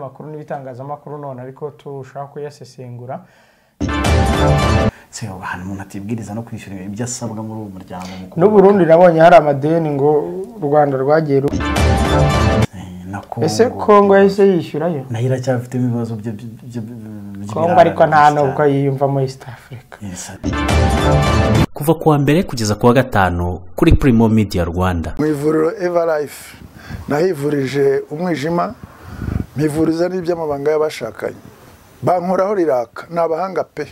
makuru n'ibitangazamakuru none ariko turushaho kuyasesengura se ubu ahantu umuntu atibwiriza no kwishyura ibyo asabwa muri uwo muryango mukuru n'uburundi nabonye hari amadeni ngo u rwanda rwagiye ru- Eh, na ese kongo yahise yishyurayo nayo iracyafite ibibazo byo byo- byo- byo- kongo ariko nta by'ibirara nubwo yiyumvamo east africa Yes. kuva ku wa mbere kugeza ku wa gatanu kuri Primo Media Rwanda mu ivuriro evarayifu nahivurije umwijima mpivuriza n'iby'amabanga y'abashakanye bankoraho riraka ni abahanga pe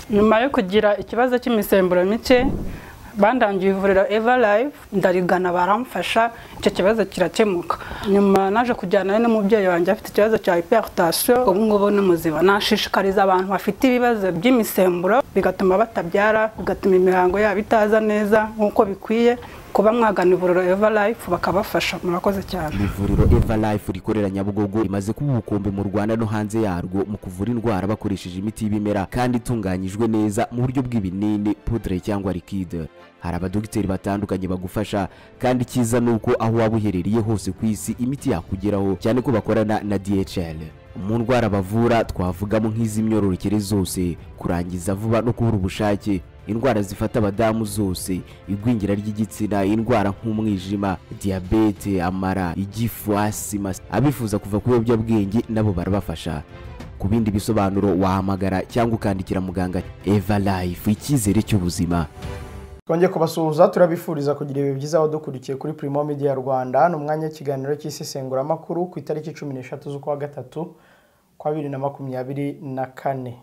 nyuma yo kugira ikibazo cy'imisemburo mike bandangiye ivuriro eva live ndarigana baramfasha icyo kibazo kirakemuka nyuma naje kujyana n'umubyeyi wanjye afite ikibazo cya hypertension ubu ngubu ni muzima nashishikariza abantu bafite ibibazo by'imisemburo bigatuma batabyara bigatuma imihango yabo itaza neza nk'uko bikwiye kuba mwagana ivuriro eva live bakabafasha murakoze cyane Ni ivuriro eva life rikorera nyabugogo rimaze kuba ubukombe mu rwanda no hanze yarwo mu kuvura indwara bakoresheje imiti y'ibimera kandi itunganyijwe neza mu buryo bw'ibinini pudre cyangwa likide hari abadogiteri batandukanye bagufasha kandi icyiza ni uko aho waba uherereye hose ku isi imiti yakugeraho cyane ko bakorana na dhl mu ndwara bavura twavugamo nk'iz'imyororokere zose kurangiza vuba no kubura ubushake indwara zifata abadamu zose igwingira ry'igitsina indwara nk'umwijima diyabete amara igifu asima abifuza kuva ku biyobyabwenge nabo barabafasha ku bindi bisobanuro wahamagara cyangwa ukandikira muganga eva life icyizere cy'ubuzima twongeye kubasuhuza turabifuriza kugira ibihe byiza aho dukurikiye kuri Primo Media Rwanda ni umwanya w'ikiganiro cy'isesenguramakuru ku itariki cumi n'eshatu z'ukwa gatatu kwa bibiri na makumyabiri na kane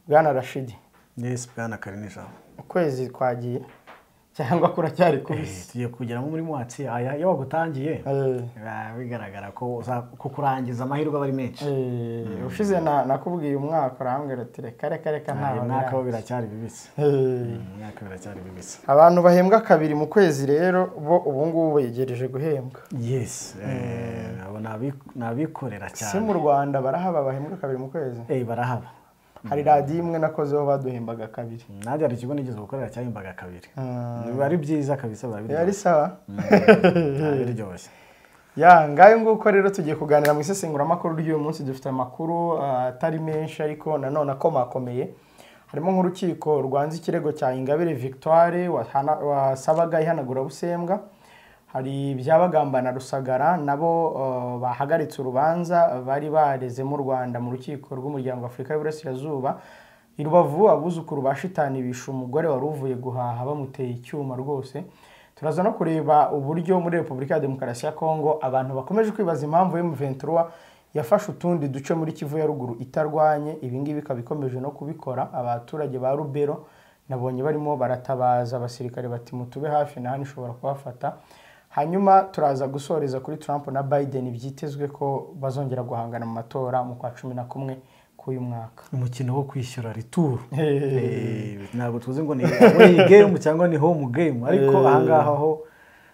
bwana rashidi Yes, Bwana Karine Jean. ukwezi kwagiye cyangwa kuracyari Eh, kubisi tugiye kugeramo muri mwatsi aya iyo wagutangiye Eh, biba bigaragara ko uza- ko kurangiza amahirwe aba ari menshi eh, ushize na- nakubwiye umwaka urambwira ati reka reka reka Nta- umwaka ntaho wo biracyari bibisi Eh, umwaka biracyari bibisi abantu bahembwa kabiri mu kwezi rero bo ubu ngubu begereje guhembwa yes eh, abo ni abi- ni abikorera si mu cyane rwanda barahaba bahembwa kabiri mu kwezi Eh, barahaba hari radiyo imwe nakozeho baduhembaga kabiri nanjye hari ikigo nigeze gukorera cyahembaga kabiri Ah. biba ari byiza kabisa biba yari biryoshye. sawa Biba biryoshye ya ngayo nguko rero tugiye kuganira mu isesenguzamakuru ry'uyu munsi dufite amakuru ah, atari menshi ariko nanone akomakomeye harimo nk'urukiko rwanze ikirego cya ingabire victoire wahana- wasabaga ihanagurabusembwa hari ibyabagambana rusagara nabo ah, bahagaritse urubanza bari barezemo u rwanda mu rukiko rw'umuryango afurika y'uburasirazuba i rubavu abuzukuru ba shitani bishe umugore wari uvuye guhaha bamuteye icyuma rwose turaza no kureba uburyo muri repubulika ya demokarasi ya kongo abantu bakomeje kwibaza impamvu M23 yafashe utundi duce muri kivu ya ruguru itarwanye ibingibi ikaba ikomeje no kubikora abaturage ba rubero nabonye barimo baratabaza abasirikare bati mutube hafi na hano ishobora kubafata hanyuma turaza gusoreza kuri trump na biden byitezwe ko bazongera guhangana mu matora mu kwa cumi na kumwe k'uyu mwaka umukino wo kwishyura rituru Eh, Eh, ntabwo tuzi ngo ni away game cyangwa ni home game ariko ahangaha ho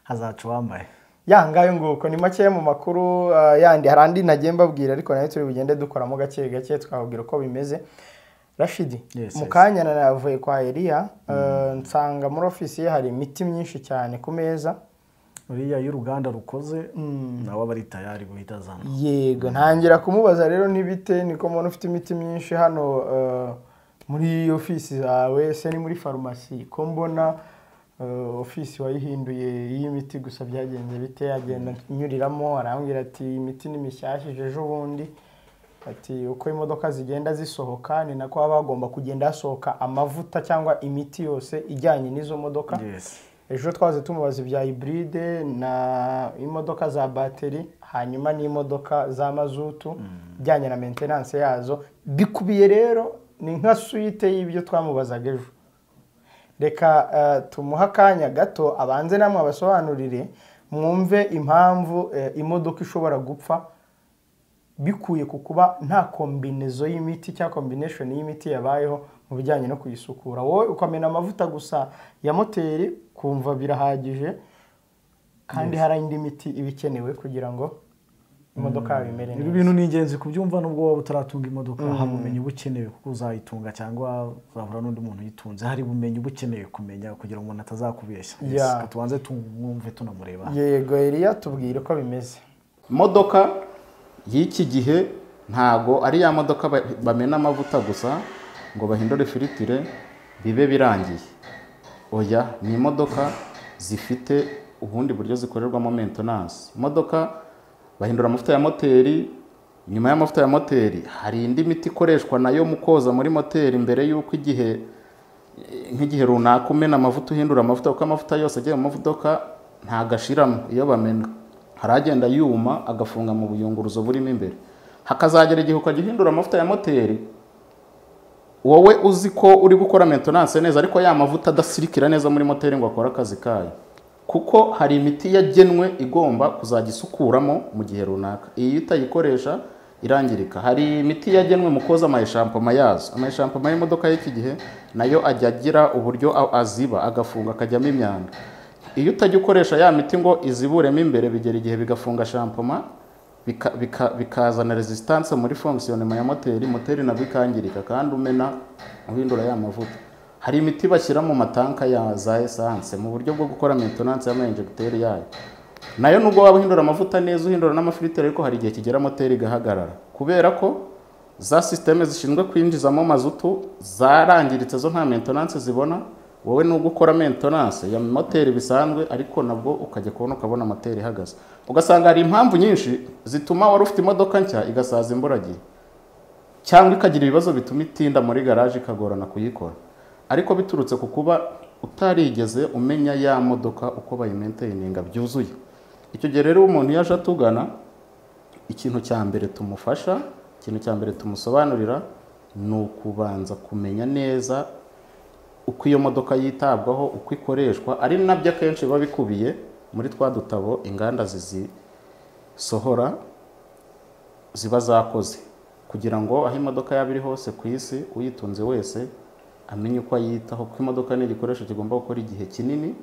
hazaca uwambaye ya ngayo nguko ni makeya mu makuru ah, yandi hari andi nagiye mbabwira ariko nayo turi bugende dukoramo gake gake twababwira uko bimeze rashidi Yes, mu yes. kanya nanavuye kwa eriya eh, nsanga muri ofisi ye hari imiti myinshi cyane ku meza uriya y'uruganda rukoze nawe aba ari tayari guhita azana yego ntangira kumubaza rero n'ibite niko mbona ufite imiti myinshi hano eh, muri ofisi zawe se ni muri farumasi ko mbona eh, ofisi wayihinduye y'imiti gusa byagenze bite agenda anyuriramo arambwira ati imiti ni mishyashya ije ejo bundi ati uko imodoka zigenda zisohoka ni nako haba hagomba kugenda hasohoka amavuta cyangwa imiti yose ijyanye n'izo modoka yes ejo twaze tumubaza ibya hiburide na imodoka za bateri hanyuma n'imodoka za mazutu ijyanye na mentenanse yazo bikubiye rero ni nka suite y'ibyo twamubazaga ejo reka eh, tumuhe akanya gato abanze namwe abasobanurire mwumve impamvu eh, imodoka ishobora gupfa bikuye ku kuba nta kombinezo y'imiti cyangwa kombineshoni y'imiti yabayeho mu bijyanye no kuyisukura wowe ukamena amavuta gusa ya moteri kumva birahagije kandi hari indi miti iba ikenewe kugira ngo imodoka yawe imere ibi neza bintu ni ingenzi kubyumva nubwo waba utaratunga imodoka hari ubumenyi buba ukeneye kuko uzayitunga cyangwa uzahura n'undi muntu uyitunze hari ubumenyi buba ukeneye kumenya kugira ngo umuntu atazakubeshya Yes, Yeah. reka tubanze tumwumve tunamureba yego eriya tubwire uko bimeze modoka y'iki gihe ntago ari ya modoka ba- bamena amavuta gusa ngo bahindure firitire bibe birangiye oya ni imodoka zifite ubundi buryo zikorerwamo maintenance imodoka bahindura amavuta ya moteri nyuma y'amavuta ya moteri hari indi miti ikoreshwa nayo mu koza muri moteri mbere y'uko igihe nk'igihe runaka umena amavuta uhindura amavuta kuko amavuta yose agiye mu mavudoka ntago ashiramo iyo bamena hari agenda yuma agafunga mu buyunguruzo burimo imbere hakazagera igihe ukajya uhindura amavuta ya moteri wowe uzi ko uri gukora maintenance neza ariko ya mavuta adasirikira neza muri moteri ngo akore akazi kayo kuko hari imiti yagenwe igomba kuzajya isukuramo mu gihe runaka iyi iyo utayikoresha irangirika hari imiti yagenwe mu koza amayeshampoma yazo amayeshampoma y'imodoka y'iki gihe nayo ajya agira uburyo a- aziba agafunga akajyamo imyanda iyo utajya ukoresha ya miti ngo iziburemo imbere bigera igihe bigafunga shampoma bika- bika- bikazana resistance muri fonkisiyonema ya moteri moteri nabwo ikangirika kandi umena uhindura ya mavuta hari imiti bashyira mu matanka ya za esanse mu buryo bwo gukora maintenance y'amayinjegiteri yayo nayo nubwo waba uhindura amavuta neza uhindura n'amafiliteri ariko hari igihe kigera moteri igahagarara kubera ko za sisiteme zishinzwe kwinjizamo mazutu zarangiritse zo nta maintenance zibona wowe nubwo ukora maintenance ya moteri bisanzwe ariko nabwo ukajya kubona ukabona moteri ihagaze ugasanga hari impamvu nyinshi zituma wari ufite imodoka nshya igasaza imburagihe cyangwa ikagira ibibazo bituma itinda muri garaje ikagorana kuyikora ariko biturutse ku kuba utarigeze umenya ya modoka uko bayimainteyininga byuzuye icyo gihe rero iyo umuntu iyo aje atugana ikintu cya mbere tumufasha ikintu cya mbere tumusobanurira ni ukubanza kumenya neza uko iyo modoka yitabwaho uko ikoreshwa ari nabyo akenshi biba bikubiye muri twa dutabo inganda zizisohora ziba zakoze kugira ngo aho imodoka yaba iri hose ku isi uyitunze wese amenye uko ayitaho kuko imodoka ni igikoresho kigomba gukora igihe kinini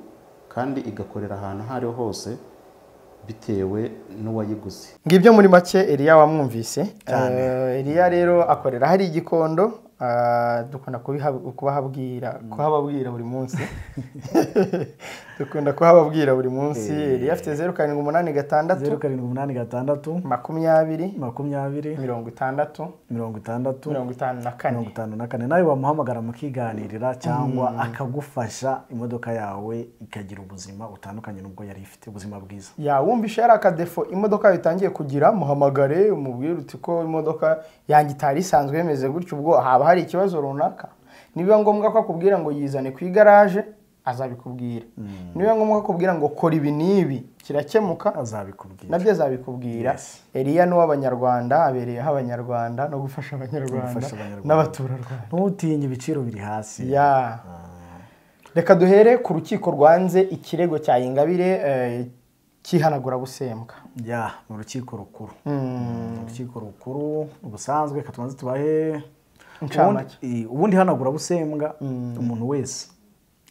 kandi igakorera ahantu aho ariho hose bitewe n'uwayiguze ngibyo muri make Eliya wamwumvise Eh, Eliya rero akorera hari igikondo ah, dukunda kubiha- kubahabwira kuhababwira buri munsi dukunda kuhababwira buri munsi Eliya afite zeru karindwi umunani zeru gatandatu karindwi umunani gatandatu makumyabiri makumyabiri mirongo itandatu mirongo itandatu mirongo itanu na kane mirongo itanu na kane nawe wamuhamagara mukiganirira cyangwa akagufasha imodoka yawe ikagira ubuzima butandukanye n'ubwo yari ifite ubuzima bwiza yawumvishe yari akadefo imodoka yawe itangiye kugira muhamagare umubwire uti ko imodoka yanjye itari isanzwe yemeze gutyo ubwo haba hari ikibazo runaka nibiba ngombwa ko akubwira ngo yizane ku igaraje azabikubwira nibiba ngombwa ko akubwira ngo kora ibi n'ibi kirakemuka azabikubwira nabyo azabikubwira Eliya ni uw'abanyarwanda abereyeho abanyarwanda no gufasha abanyarwanda gufasha Abanyarwanda. n'abaturarwanda ntutinye ibiciro biri hasi ya reka duhere ku rukiko rwanze ikirego cya ingabire eh, cy'ihanagurabusembwa ya mu rukiko rukuru mu rukiko rukuru ubusanzwe katubanze tubahe Incamake. ubundi- i- ubundi hanagurabusembwa umuntu wese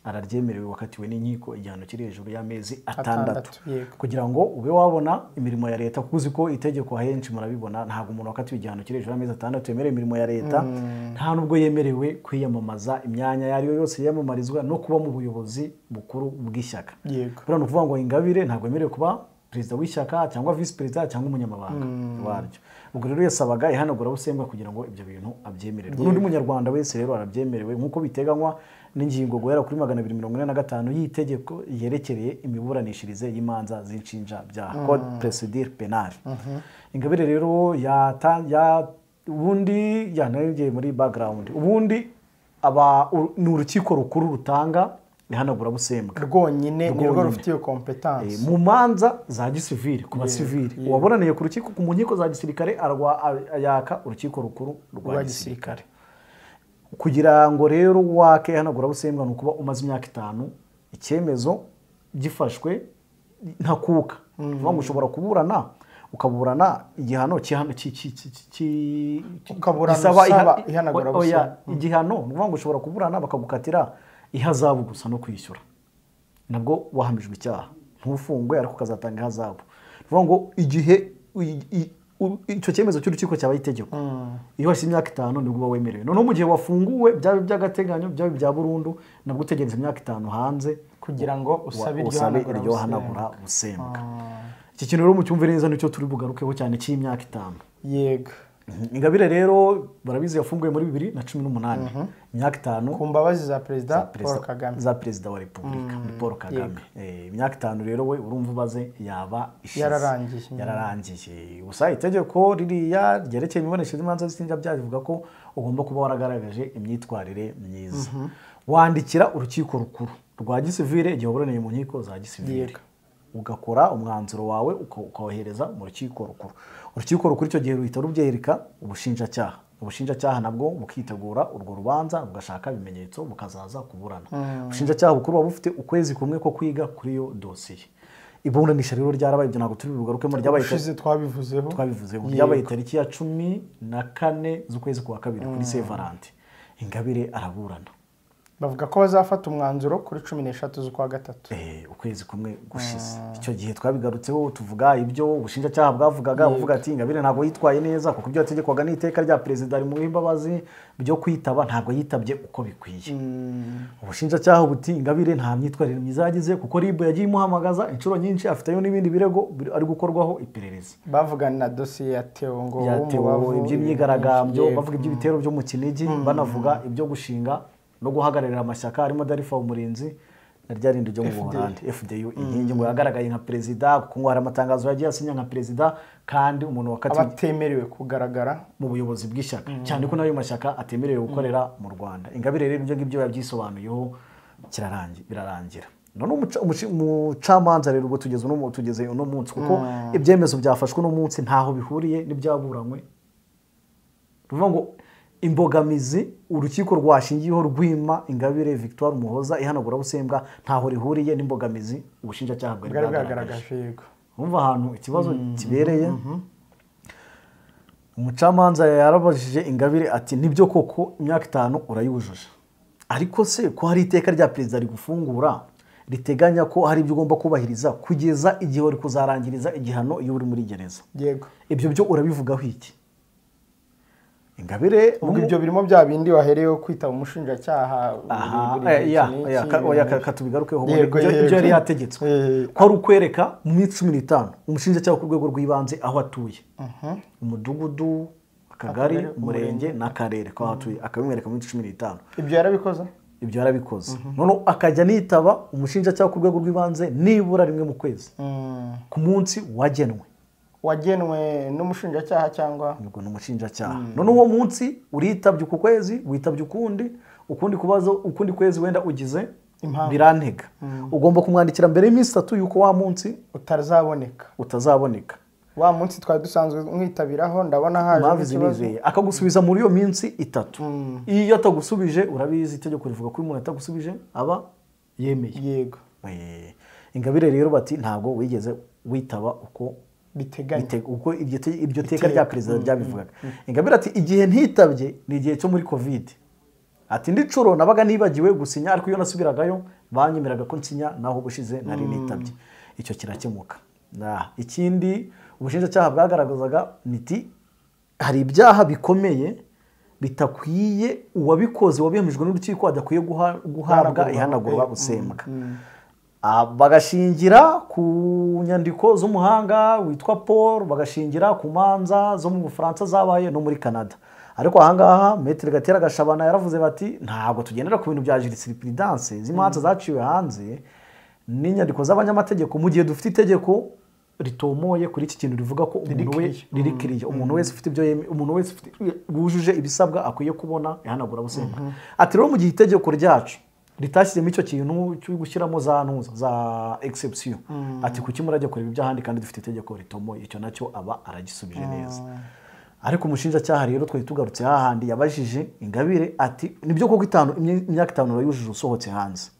araryemerewe wakatiwe n'inkiko igihano kiri hejuru y'amezi atandatu Atandatu, yego. kugira ngo ube wabona imirimo ya leta kuko uzi ko itegeko ahenshi murabibona ntabwo umuntu wakatiwe igihano kiri hejuru y'amezi atandatu yemerewe imirimo ya leta nta n'ubwo yemerewe kwiyamamaza imyanya iyo ari yo yose yiyamamarizwa no kuba mu buyobozi bukuru bw'ishyaka Yego. buriya ni ukuvuga ngo ingabire ntabwo yemerewe kuba perezida w'ishyaka cyangwa visi perezida cyangwa umunyamabanga waryo ubwo rero yasabaga ihanagurabusembwa kugira ngo ibyo bintu abyemererwe n'undi munyarwanda wese rero arabyemerewe nk'uko biteganywa n'ingingo guhera kuri magana abiri mirongo ine na gatanu y'itegeko yerekereye imiburanishirize y'imanza z'inshinjabyaha code procedure penal ingabire rero yata- ya- ubundi yanarengeye muri background ubundi aba u- ni urukiko rukuru rutanga ihanagurabusembwa rwonyine ni rwo Rwonyine. rufitiye Eh, kompetansi mu manza za gisivili ku basivili uwaburaniye ku rukiko ku mu nkiko za gisirikare arwa- a- yaka urukiko rukuru rwa Rwa gisirikare kugira ngo rero wake ihanagurabusembwa ni ukuba umaze imyaka itanu icyemezo gifashwe ntakuka kuvuga ngo ushobora kuburana ukaburana igihano cy'ihano- cy- cy- cy- cy- cy- Ukaburana gisaba iha- usaba ihanagurabusembwa. oya, igihano ni ukuvuga ngo ushobora kuburana bakagukatira ihazabu gusa no kwishyura nabwo wahamijwe icyaha ntufungwe ariko ukazatanga ihazabu ni ukuvuga ngo igihe i- i- u- icyo cyemezo cy'urukiko cyaba ari itegeko iyo hashize imyaka itanu nibwo uba wemerewe noneho mu gihe wafunguwe byaba iby'agateganyo byaba ibya burundu nabwo utegereza imyaka itanu hanze kugira ngo usabe wa- iryo usabe hanagura iryo hanagura busembwa iki kintu rero mucyumve neza nicyo turi bugarukeho cyane cy'imyaka itanu yego ingabire rero barabizi yafunguye muri bibiri na cumi n'umunani imyaka itanu ku mbabazi za perezida paul perezida- kagame za perezida wa repubulika ni paul kagame Eh, imyaka itanu rero we urumva ubaze yaba ishize Yararangiye. yararangiye gusa itegeko ririya ryerekeye imibonesherezo y'imanza z'inshinjabyaha rivuga ko ugomba kuba waragaragaje imyitwarire myiza wandikira urukiko rukuru rwa gisivire igihe waburaneye mu nkiko za gisivire Yego. ugakora umwanzuro wawe uka- ukawohereza mu rukiko rukuru urukiko rukuru icyo gihe ruhita rubyereka ubushinjacyaha ubushinjacyaha nabwo bukitegura urwo rubanza bugashaka ibimenyetso bukazaza kuburana ubushinjacyaha bukuru buba bufite ukwezi kumwe ko kwiga kuri iyo dosiye iburanisha rero ryarabaye ibyo ntabwo turi bugarukemo ryabaye ushize twabivuzeho twabivuzeho Yego. ryabaye tariki ya cumi na kane z'ukwezi kwa kabiri kuri sevarante ingabire araburana bavuga ko bazafata umwanzuro kuri cumi n'eshatu z'ukwa gatatu Eh, ukwezi kumwe gushize icyo gihe twabigarutseho tuvuga ibyo ubushinjacyaha bwavugaga buvuga ati ingabire ntabwo yitwaye neza kuko ibyo yategekwaga n'iteka rya perezida rimuha imbabazi byo kwitaba ntabwo yitabye uko bikwiye ubushinjacyaha buti ingabire nta myitwarire myiza yagize kuko ribu yagiye imuhamagaza inshuro nyinshi afiteyo n'ibindi birego biri- ari gukorwaho iperereza bavugana na dosiye ya teo ngo byatewe w'umubavu, iby'imyigaragambyo yego. bavuga iby'ibitero byo mu kinigi banavuga ibyo gushinga no guhagararira amashyaka harimo darifa umurinzi na rya rindi ryo mu buholandi fdu inkingi ngo yagaragaye nka perezida kuko ngo hari amatangazo yagiye asinya nka perezida kandi umuntu wakatiwe abatemerewe kugaragara mu buyobozi bw'ishyaka cyane ko n'ayo mashyaka atemerewe gukorera mu rwanda ingabire rero ibyo ngibyo yabyisobanuyeho kirarangi- birarangira none umuca- umuci- umucamanza rero ubwo tugeze uno mu- tugeze uno munsi kuko ibyemezo byafashwe uno munsi ntaho bihuriye n'ibyaburanywe ruvuga ngo imbogamizi urukiko rwashingiyeho rwima ingabire victoire umuhoza ihanagura busembwa ntaho rihuriye n'imbogamizi ubushinjacyaha bwari bwari bwagaragaje bwagaragaje yego wumva ahantu ikibazo kibereye umucamanza yarabajije ingabire ati nibyo koko imyaka itanu urayujuje ariko se ko hari iteka rya perezida rigufungura riteganya ko hari ibyo ugomba kubahiriza kugeza igihe uri kuzarangiriza igihano iyo uri muri gereza yego ibyo byo urabivugaho iki ingabire ubwo ibyo birimo bya bindi wahereyeho kwitaba umushinjacyaha Aha, buri- buri eh, ya, iki n'iki, ya, ka- oya, ka- ibintu- katubigarukeho ubundi. Yego, Ibyo- yego. ibyo yari yategetswe Eh, ko ari ukwereka mu minsi cumi n'itanu umushinjacyaha ku rwego rw'ibanze aho atuye umudugudu akagari Akagari, umurenge n'akarere ko aho atuye akabimwereka mu minsi cumi n'itanu ibyo yarabikoze ibyo yarabikoze noneho akajya anitaba umushinjacyaha ku rwego rw'ibanze nibura rimwe mu kwezi Mm. ku munsi wagenwe wagenwe n'umushinjacyaha cyangwa ubwo ni umushinjacyaha none uwo munsi uritabye uku kwezi witabye ukundi ukundi kubazo ukundi kwezi wenda ugize Impamvu. birantega ugomba kumwandikira mbere y'iminsi itatu y'uko wa munsi utazaboneka utazaboneka wa munsi twari dusanzwe mwitabiraho ndabona haje impamvu zimizeye akagusubiza muri iyo minsi itatu iyo atagusubije urabizi itegeko rivuga ko iyo umuntu atagusubije aba yemeye yego Eh, ingabire rero bati ntabwo wigeze witaba uko biteganya Bite- uko iryo te- iryo teka rya perezida ryabivugaga ingabire ati igihe ntitabye ni igihe cyo muri kovide ati indi nshuro nabaga nibagiwe gusinya ariko iyo nasubiragayo banyemeraga ko nsinya naho ubushize nari nitabye icyo kirakemuka Nah, ikindi ubushinjacyaha bwagaragazaga niti hari ibyaha bikomeye bitakwiye uwabikoze wabihamijwe n'urukiko adakwiye guha- guhabwa Guhanagurwa. ihanagurwa Mm. gusembwa Ah, bagashingira ku nyandiko z'umuhanga witwa paul bagashingira ku manza zo mu bufaransa zabaye no muri canada ariko ahangaha metero gatera gashabana yaravuze bati ntabwo tugendera ku bintu bya jurisprudence z'imanza zaciwe hanze n'inyandiko z'abanyamategeko mu gihe dufite itegeko ritomoye kuri iki kintu rivuga ko umuntu we clear. riri kiriya umuntu wese ufite ibyo yeme- umuntu wese ufite wujuje ibisabwa akwiye kubona ihanagura busembwa ati rero mu gihe itegeko ryacu ritashyizemo icyo kintu cyo gushyiramo za ntuza za exception ati kuki murajya kureba iby'ahandi kandi dufite itegeko ritomoye icyo nacyo aba aragisubije neza ariko umushinjacyaha rero twari tugarutse hahandi yabajije ingabire ati nibyo koko itanu imye- imyaka itanu urayujuje usohotse hanze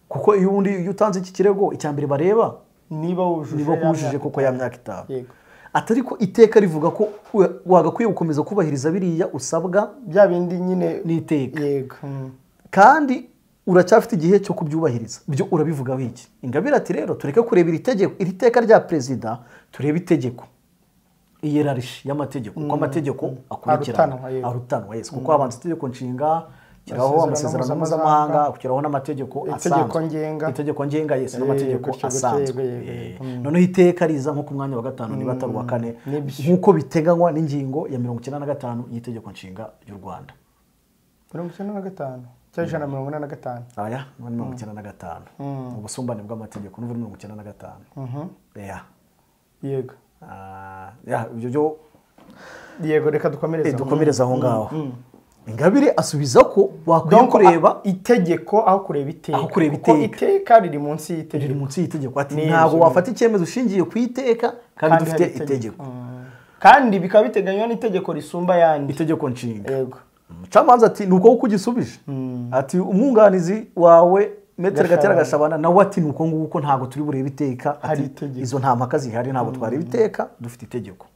kuko iyo undi iyo utanze iki kirego icya mbere bareba niba wujuje niba ya wujuje myaka kuko ya myaka itanu Yego. atari ko iteka rivuga ko we- wagakwiye gukomeza kubahiriza biriya usabwa bya bindi nyine n'iteka yego mm. kandi uracyafite igihe cyo kubyubahiriza byo urabivugaho iki ingabire ati rero tureke kureba iri tegeko iri teka rya perezida turebe itegeko iyerarishi y'amategeko kuko amategeko akurikirana Arutanwa, yego. arutanwa yesi kuko habanza itegeko nshinga kiraho Amasezerano amasezerano mpuzamahanga, mpuzamahanga kugeraho n'amategeko Itegeko asanzwe ngenga. itegeko ngenga yesi n'amategeko gutyo, gutyo, asanzwe yego, yego, Eh, yego. noneho iteka riza nko ku mwanya wa gatanu niba atari uwa kane Nibyo. nk'uko biteganywa n'ingingo ya mirongo icyenda na gatanu y'itegeko nshinga ry'u rwanda mirongo icyenda na gatanu cyangwa ijana na mirongo ine na gatanu aya ni mirongo icyenda na gatanu ubusumbane bw'amategeko n'ubu ni mirongo icyenda na gatanu ya yego Ah, ya, ibyo byo yego reka dukomereze Eh, aho. dukomereze aho ngaho ingabire asubiza ko wakwiye Donc, kureba a- itegeko aho kureba iteka Aho kureba kuko iteka. iteka riri munsi riri y'itegeko munsi y'itegeko ati Ni ntabwo inzu. wafata icyemezo ushingiye ku iteka kandi Kandi dufite hari itegeko. itegeko kandi bikaba biteganywa n'itegeko risumba ayandi itegeko nshinga yego umucamanza ati ni uko nguko ugisubije ati umwunganizi wawe metero gatera Gashabana. gashabana nawe ati ni uko nguko ntabwo turi burebe iteka Ati, Hari itegeko. izo nta mpaka zihari ntabwo twareba iteka dufite itegeko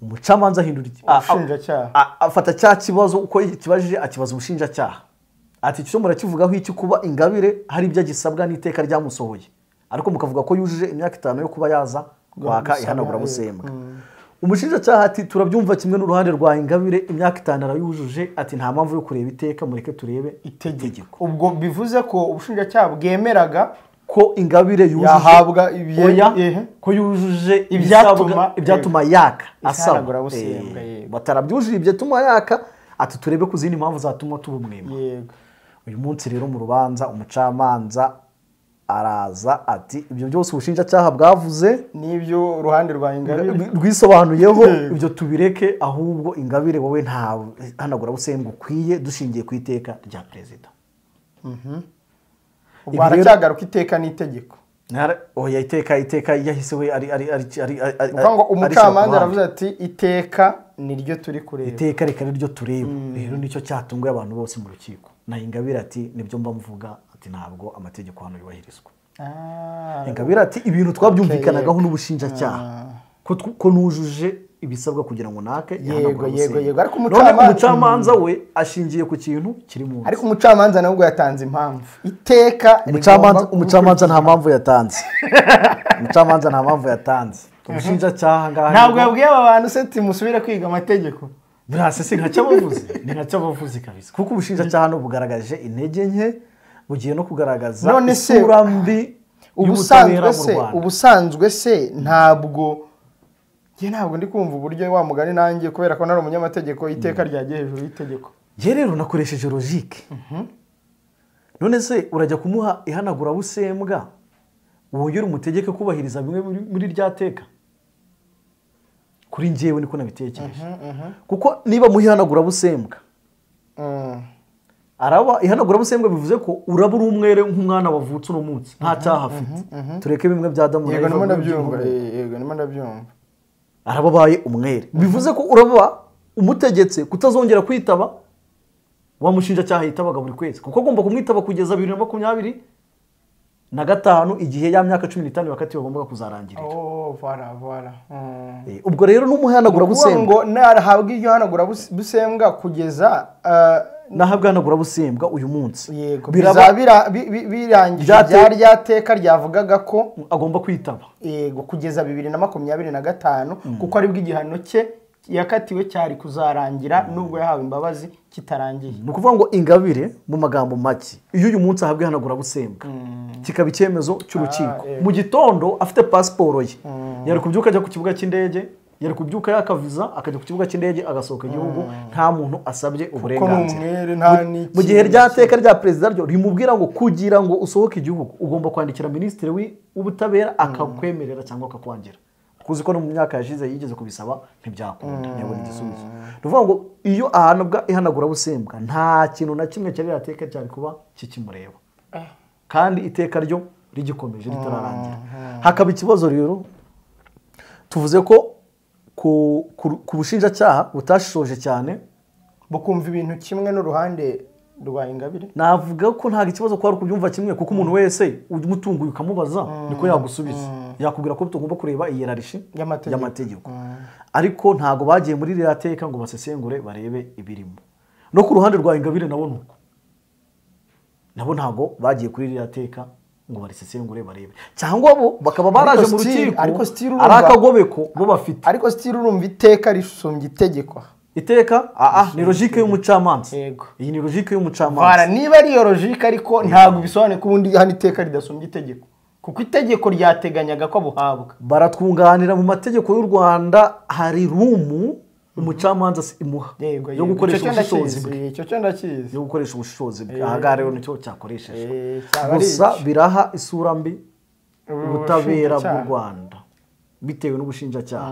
umucamanza ahindura iki- a- a- Ubushinjacyaha. a- afata cya kibazo uko kibajije akibaza ubushinjacyaha ati cyo murakivugaho iki kuba ingabire hari ibyo agisabwa n'iteka ryamusohoye ariko mukavuga ko yujuje imyaka itanu yo kuba yaza kwaka Gusaba, ihanagurabusembwa umushinjacyaha ati turabyumva kimwe n'uruhande rwa ingabire imyaka itanu arayujuje ati nta mpamvu yo kureba iteka mureke turebe itegeko ubwo bivuze ko ubushinjacyaha bwemeraga ko ingabire yujuje Yahabwa ibye- oya, ehe. ko yujuje Ibyatuma- ibisabwa- ibyatuma yaka asaba Isanagurabusembwa, Eh, yego. batarabyujuje ibyatuma yaka ati turebe ku zindi mpamvu zatuma tuba umwema yego uyu munsi rero mu rubanza umucamanza araza ati ibyo byose ubushinjacyaha bwavuze n'ibyo uruhande rwa ingabire rwisobanuyeho Yego. ibyo tubireke ahubwo ingabire wowe nta hanagurabusembwa ukwiye dushingiye ku iteka rya perezida ubwo haracyagaruka iteka n'itegeko Ntara- oya iteka iteka yahise we ari ari ari ari ari- ari- ni ukuvuga ngo arishyira ku umucamanza ruhande. aravuze ati iteka niryo turi kureba iteka reka niryo tureba rero nicyo cyatunguye abantu bose mu rukiko na ingabire ati nibyo mba mvuga ati ntabwo amategeko hano yubahirizwa Ah, ingabire ati ibintu twabyumvikanagaho n'ubushinjacyaha ko tw- ko nujuje ibisabwa kugira ngo nake Yego, yego, yego. Ariko umucamanza- umucamanza we ashingiye ku kintu kiri mu ariko umucamanza nabwo yatanze impamvu iteka umucamanza rigomba umucamanza nta mpamvu yatanze umucamanza nta mpamvu yatanze ubushinjacyaha ngaha ntabwo nibwo- yabwiye aba bantu se ati musubire kwiga amategeko buriya se si nka cyabavuze ni nka cyabavuze kabisa kuko ubushinjacyaha hano bugaragaje intege nke bugiye no kugaragaza None se- isura mbi ubusanzwe y'ubutabera mu se rwanda ubusanzwe se ntabwo njye ntabwo ndi kumva uburyo wa mugani nanjye kubera ko nari umunyamategeko iteka ryagiye hejuru y'itegeko njye rero nakoresheje logike none se urajya kumuha ihanagurabusembwa wongere umutegeke kubahiriza bimwe muri- muri rya teka kuri njyewe niko nabitekereje kuko niba muha ihanagurabusembwa Mm. araba ihanagurabusembwa bivuze ko uraba uri umwere nk'umwana wavutse uno munsi nta cyaha afite tureke bimwe bya damu na yego ndimo Eva muri ibyo ndabyumva bihugu. eh, yego ndimo ndabyumva araba abaye umwere bivuze ko uraba umutegetse kutazongera kwitaba wa mushinjacyaha yitabaga buri kwezi kuko agomba kumwitaba kugeza bibiri na makumyabiri na gatanu igihe ya myaka cumi n'itanu bakati bagombaga kuzarangirira oh voilà voilà Mm. Eh, ubwo rero kuvuga n'umuhanagurabusembwa ngo narahabwa iryo hanagurabusembwa kugeza ah, nahabwa ihanagurabusembwa uyu munsi yego bizaba Biraba- bira- bi- bi- birangije Ryate- rya rya teka ryavugaga ko agomba kwitaba yego kugeza bibiri na makumyabiri na gatanu kuko aribwo igihano cye yakatiwe cyari kuzarangira nubwo yahawe imbabazi kitarangiye ni ukuvuga ngo ingabire mu magambo make iyo uyu munsi ahabwa ihanagurabusembwa kikaba icyemezo cy'urukiko Ah, eh. mu gitondo afite pasiporo ye yari kubyuka ajya ku kibuga cy'indege yari kubyuka yakaviza akajya ku kibuga cy'indege agasohoka igihugu nta muntu asabye uburenganzira n'umwere nta Mu- n'iki, mu gihe nta rya teka rya perezida ryo rimubwira ngo kugira ngo usohoke igihugu ugomba kwandikira minisitiri w'i- w'ubutabera akakwemerera cyangwa akakwangira kuzi ko no mu myaka yashize yigeze kubisaba ntibyakunda ntiyabona igisubizo ni ukuvuga ngo iyo ahanabwa ihanagurabusembwa nta kintu na kimwe cyari rya teka cyari kuba kikimureba kandi iteka ryo rigikomeje ritararangira hakaba ikibazo rero tuvuze ko ku- ku- ku bushinjacyaha butashishoje cyane bukumva ibintu kimwe n'uruhande rwa ingabire navuga ko ntabwo ikibazo kwari ukubyumva kimwe kuko umuntu wese umutunguye ukamubaza niko yagusubiza yakubwira ko tugomba kureba iyerarishi Y'amategeko. y'amategeko ariko ntabwo bagiye muri ririya teka ngo basesengure barebe ibirimo no ku ruhande rwa ingabire nabo ni uko nabo ntabwo bagiye kuri ririya teka ngo barisesengure barebe cyangwa bo bakaba baraje mu still- rukiko ariko still urumva- ari akagobeko bo bafite ariko sitiri urumva iteka risumbya itegeko iteka ah, ah, ni logike y'umucamanza Yego. iyi ni logike bara y'umucamanza niba ari iyo logike ariko ntabwo bisobanuye ko ubundi hano iteka ridasumbya itegeko kuko itegeko ryateganyaga ko buhabwa baratwunganira mu mategeko y'u rwanda hari rumu umucamanza se- imuha Yego, yo yego. gukoresha Icyo cyo ubushishozi ndakizi, bwe icyo cyo ndakizi yo gukoresha ubushishozi bwe aha ngaha rero nicyo cyakoreshejwe Eh, cyaba ari gusa iki? biraha isura mbi ubutabera bw'u Ubushinjacyaha. rwanda bitewe n'ubushinjacyaha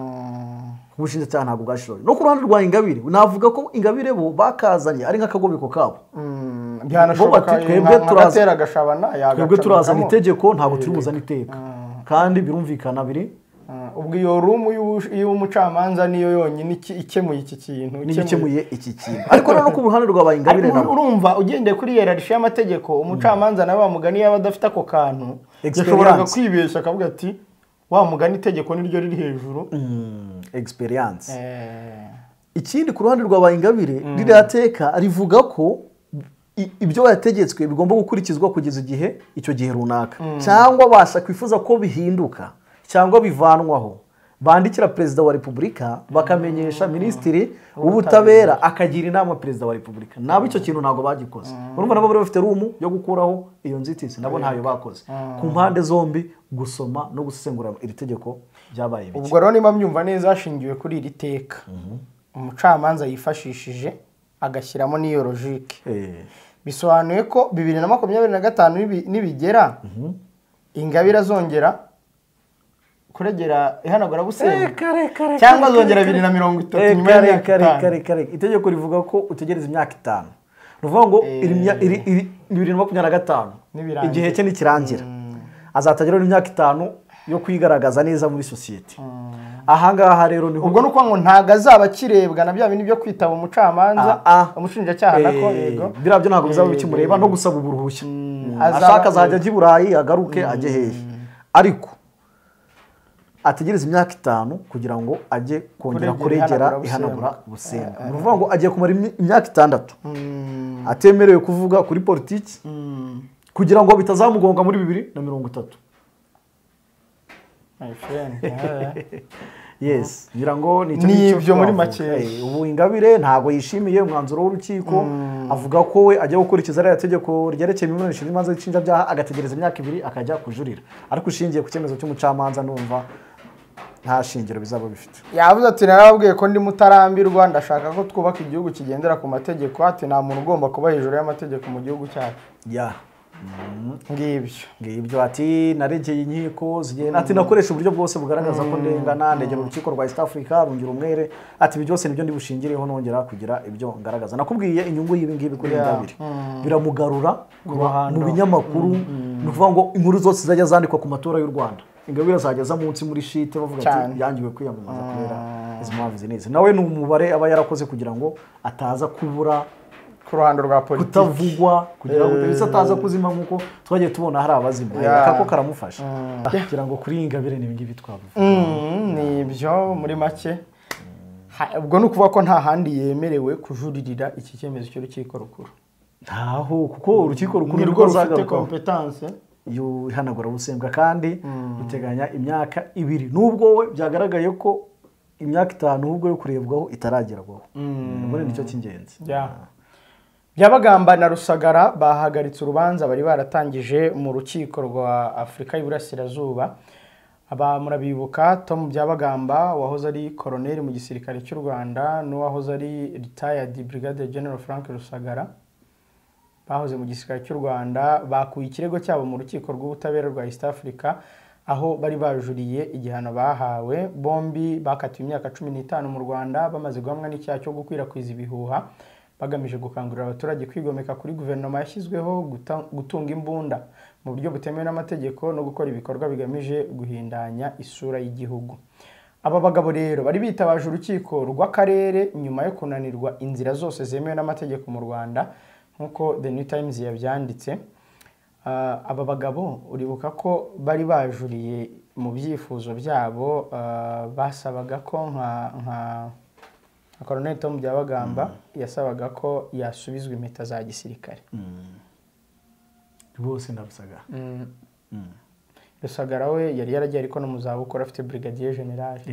ubushinjacyaha ntabwo bwashishoje no ku ruhande rwa ingabire navuga ko ingabire bo bakazanye ari nk'akagobeko kabo Mm, Bo bati, byanashoboka twebwe nka- nka turaza- gatera agashabana twebwe yagacamukamo. turazana itegeko ntabwo turi buzane iteka kandi birumvikana biri Ah, ubwo iyo rumu y'ubu- y'umucamanza niyo yonyine iki- ikemuye iki kintu niyo ikemuye iki kintu ariko noneho ku ruhande rwa ba ingabire Ariko nabo urumva ugendeye kuri yerarishe y'amategeko umucamanza nawe wamugani yaba adafite ako kantu Experience. yashoboraga kwibeshya akavuga ati wa mugani itegeko niryo riri hejuru experience Eh, ikindi ku ruhande rwa ba ingabire ririya teka rivuga ko i- ibyo yategetswe bigomba gukurikizwa kugeza igihe icyo gihe runaka cyangwa abasha kwifuza ko bihinduka cyangwa bivanwaho bandikira perezida wa repubulika bakamenyesha minisitiri w'ubutabera akagira inama perezida wa repubulika nabo icyo kintu ntabwo bagikoze urumva nabo bari bafite rumu yo gukuraho iyo nzitizi nabo ntayo bakoze ku mpande zombi gusoma no gusesengura iri tegeko byabaye bike ubwo rero niba mbyumva neza hashingiwe kuri iri teka umucamanza yifashishije agashyiramo n'iyo logike Eh. bisobanuye ko bibiri na makumyabiri na gatanu nibi- nibigera ingabire azongera kuregera ihanagura busenga cyangwa azongera bibiri na mirongo itatu nyuma y'imyaka itanu itegeko rivuga ko utegereza imyaka itanu ni ukuvuga ngo iri mya- iri- iri- bibiri na makumyabiri na gatanu Nibirangira. igihe cye nikirangira azatageraho imyaka itanu yo kwigaragaza neza muri sosiyete ahangaha rero niho ubwo ni ukuvuga ngo ntabwo azaba akirebwa na bya bindi byo kwitaba umucamanza Ah, ah. umushinjacyaha nako Eh, yego biriya byo ntabwo bizaba Eh, bikimureba no gusaba uburuhushya azaba- ashaka azajya ajya i burayi agaruke ajye hehe ariko ategereza imyaka itanu kugira ngo ajye kongera Kuregera kuregera ihanagura ihanagura busenga ni ukuvuga ngo agiye kumara imi- imyaka itandatu atemerewe kuvuga kuri politiki kugira ngo bitazamugonga muri bibiri na mirongo itatu my friend, eh. yes ngira ngo ni icyo Ni ngicyo ibyo muri twavuga. makeya. Eh, ubu ingabire ntabwo yishimiye umwanzuro w'urukiko avuga ko we ajya gukurikiza ariya tegeko ryerekeye imiburanisha n'imanza z'inshinjabyaha agategereza imyaka ibiri akajya kujurira ariko ushingiye ku cyemezo cy'umucamanza numva nta shingiro bizaba bifite yavuze ati narababwiye ko ndi mutarambirwa ndashaka ko twubaka igihugu kigendera ku mategeko ati nta muntu ugomba kuba hejuru y'amategeko mu gihugu cyacu ya ngibyo ngibyo ati naregeye inkiko zigenda ati nakoresha uburyo bwose bugaragaza ko ndengana ndegera urukiko rwa east africa rungira umwere ati ibi byose nibyo ndibushingireho nongera kugira ibyo ngaragaza nakubwiye inyungu y'ibi ngibi kuri ingabire biramugarura mu binyamakuru ni ukuvuga ngo inkuru zose zajya zandikwa ku matora y'u rwanda ingabire azajya aza munsi muri shite bavuga ati Cyane. yangiwe kwiyamamaza kubera izi mpamvu izi n'izi nawe ni umubare aba yarakoze kugira ngo ataza kubura ku ruhando rwa politiki kutavugwa kugira ngo utabizi ataza kuzima nk'uko twagiye tubona hari abazima Yeah. akako karamufasha kugira ngo kuri iyi ngabire ni ibingibi twavuga Mm, ni ibyo muri make Ha- ubwo ni ukuvuga ko nta handi yemerewe kujuririra iki cyemezo cy'urukiko rukuru ntaho kuko urukiko rukuru ni nirwo rwo rufite ruzagarukaho kompetanse iyo ihanagura busembwa kandi ruteganya imyaka ibiri n'ubwo we byagaragaye ko imyaka itanu ahubwo yo kurebwaho itaragerwaho muri nicyo cy'ingenzi byabagamba na rusagara bahagaritse urubanza bari baratangije mu rukiko rwa afurika y'iburasirazuba aba murabibuka tom byabagamba wahoze ari koroneri mu gisirikare cy'u rwanda n'uwahoze ari retired brigade general frank rusagara bahoze mu gisirikare cy'u rwanda bakuye ikirego cyabo mu rukiko rw'ubutabera rwa east africa aho bari bajuriye igihano bahawe bombi bakatiwe imyaka cumi n'itanu mu rwanda bamaze guhamwa n'icyaha cyo gukwirakwiza ibihuha bagamije gukangurira abaturage kwigomeka kuri guverinoma yashyizweho guta- gutunga imbunda mu buryo butemewe n'amategeko no gukora ibikorwa bigamije guhindanya isura y'igihugu aba bagabo rero bari bitabaje urukiko rw'akarere nyuma yo kunanirwa inzira zose zemewe n'amategeko mu rwanda nk'uko the new times yabyanditse Ah, aba bagabo uribuka ko bari bajuriye mu byifuzo byabo ah, basabaga ko nka nka nka koroneli tomu byabagamba yasabaga ko yasubizwa impeta za gisirikare rwose ndabusagara rusagara we yari yaragiye ariko no mu zabukuru afite brigadier generale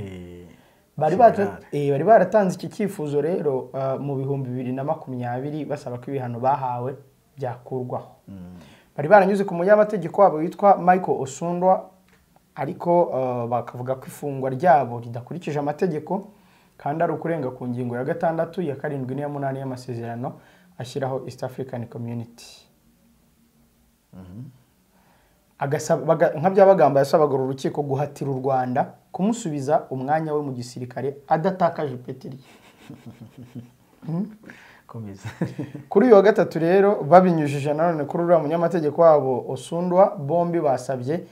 bari General. bata- eh, bari baratanze iki cyifuzo rero ah, mu bihumbi bibiri na makumyabiri basaba ko ibihano bahawe byakurwaho bari baranyuze ku munyamategeko wabo witwa michael osundwa ariko ah, bakavuga ko ifungwa ryabo ridakurikije amategeko kandi ari ukurenga ku ngingo ya gatandatu ya karindwi n'iya munani y'amasezerano ashyiraho east african community agasaba- baga- nka bya bagamba yasabaga uru rukiko guhatira u rwanda kumusubiza umwanya we mu gisirikare adatakaje ipeti rye komeza kuri uyu wa gatatu rero babinyujije nanone kuri uriya munyamategeko wabo osundwa bombi basabye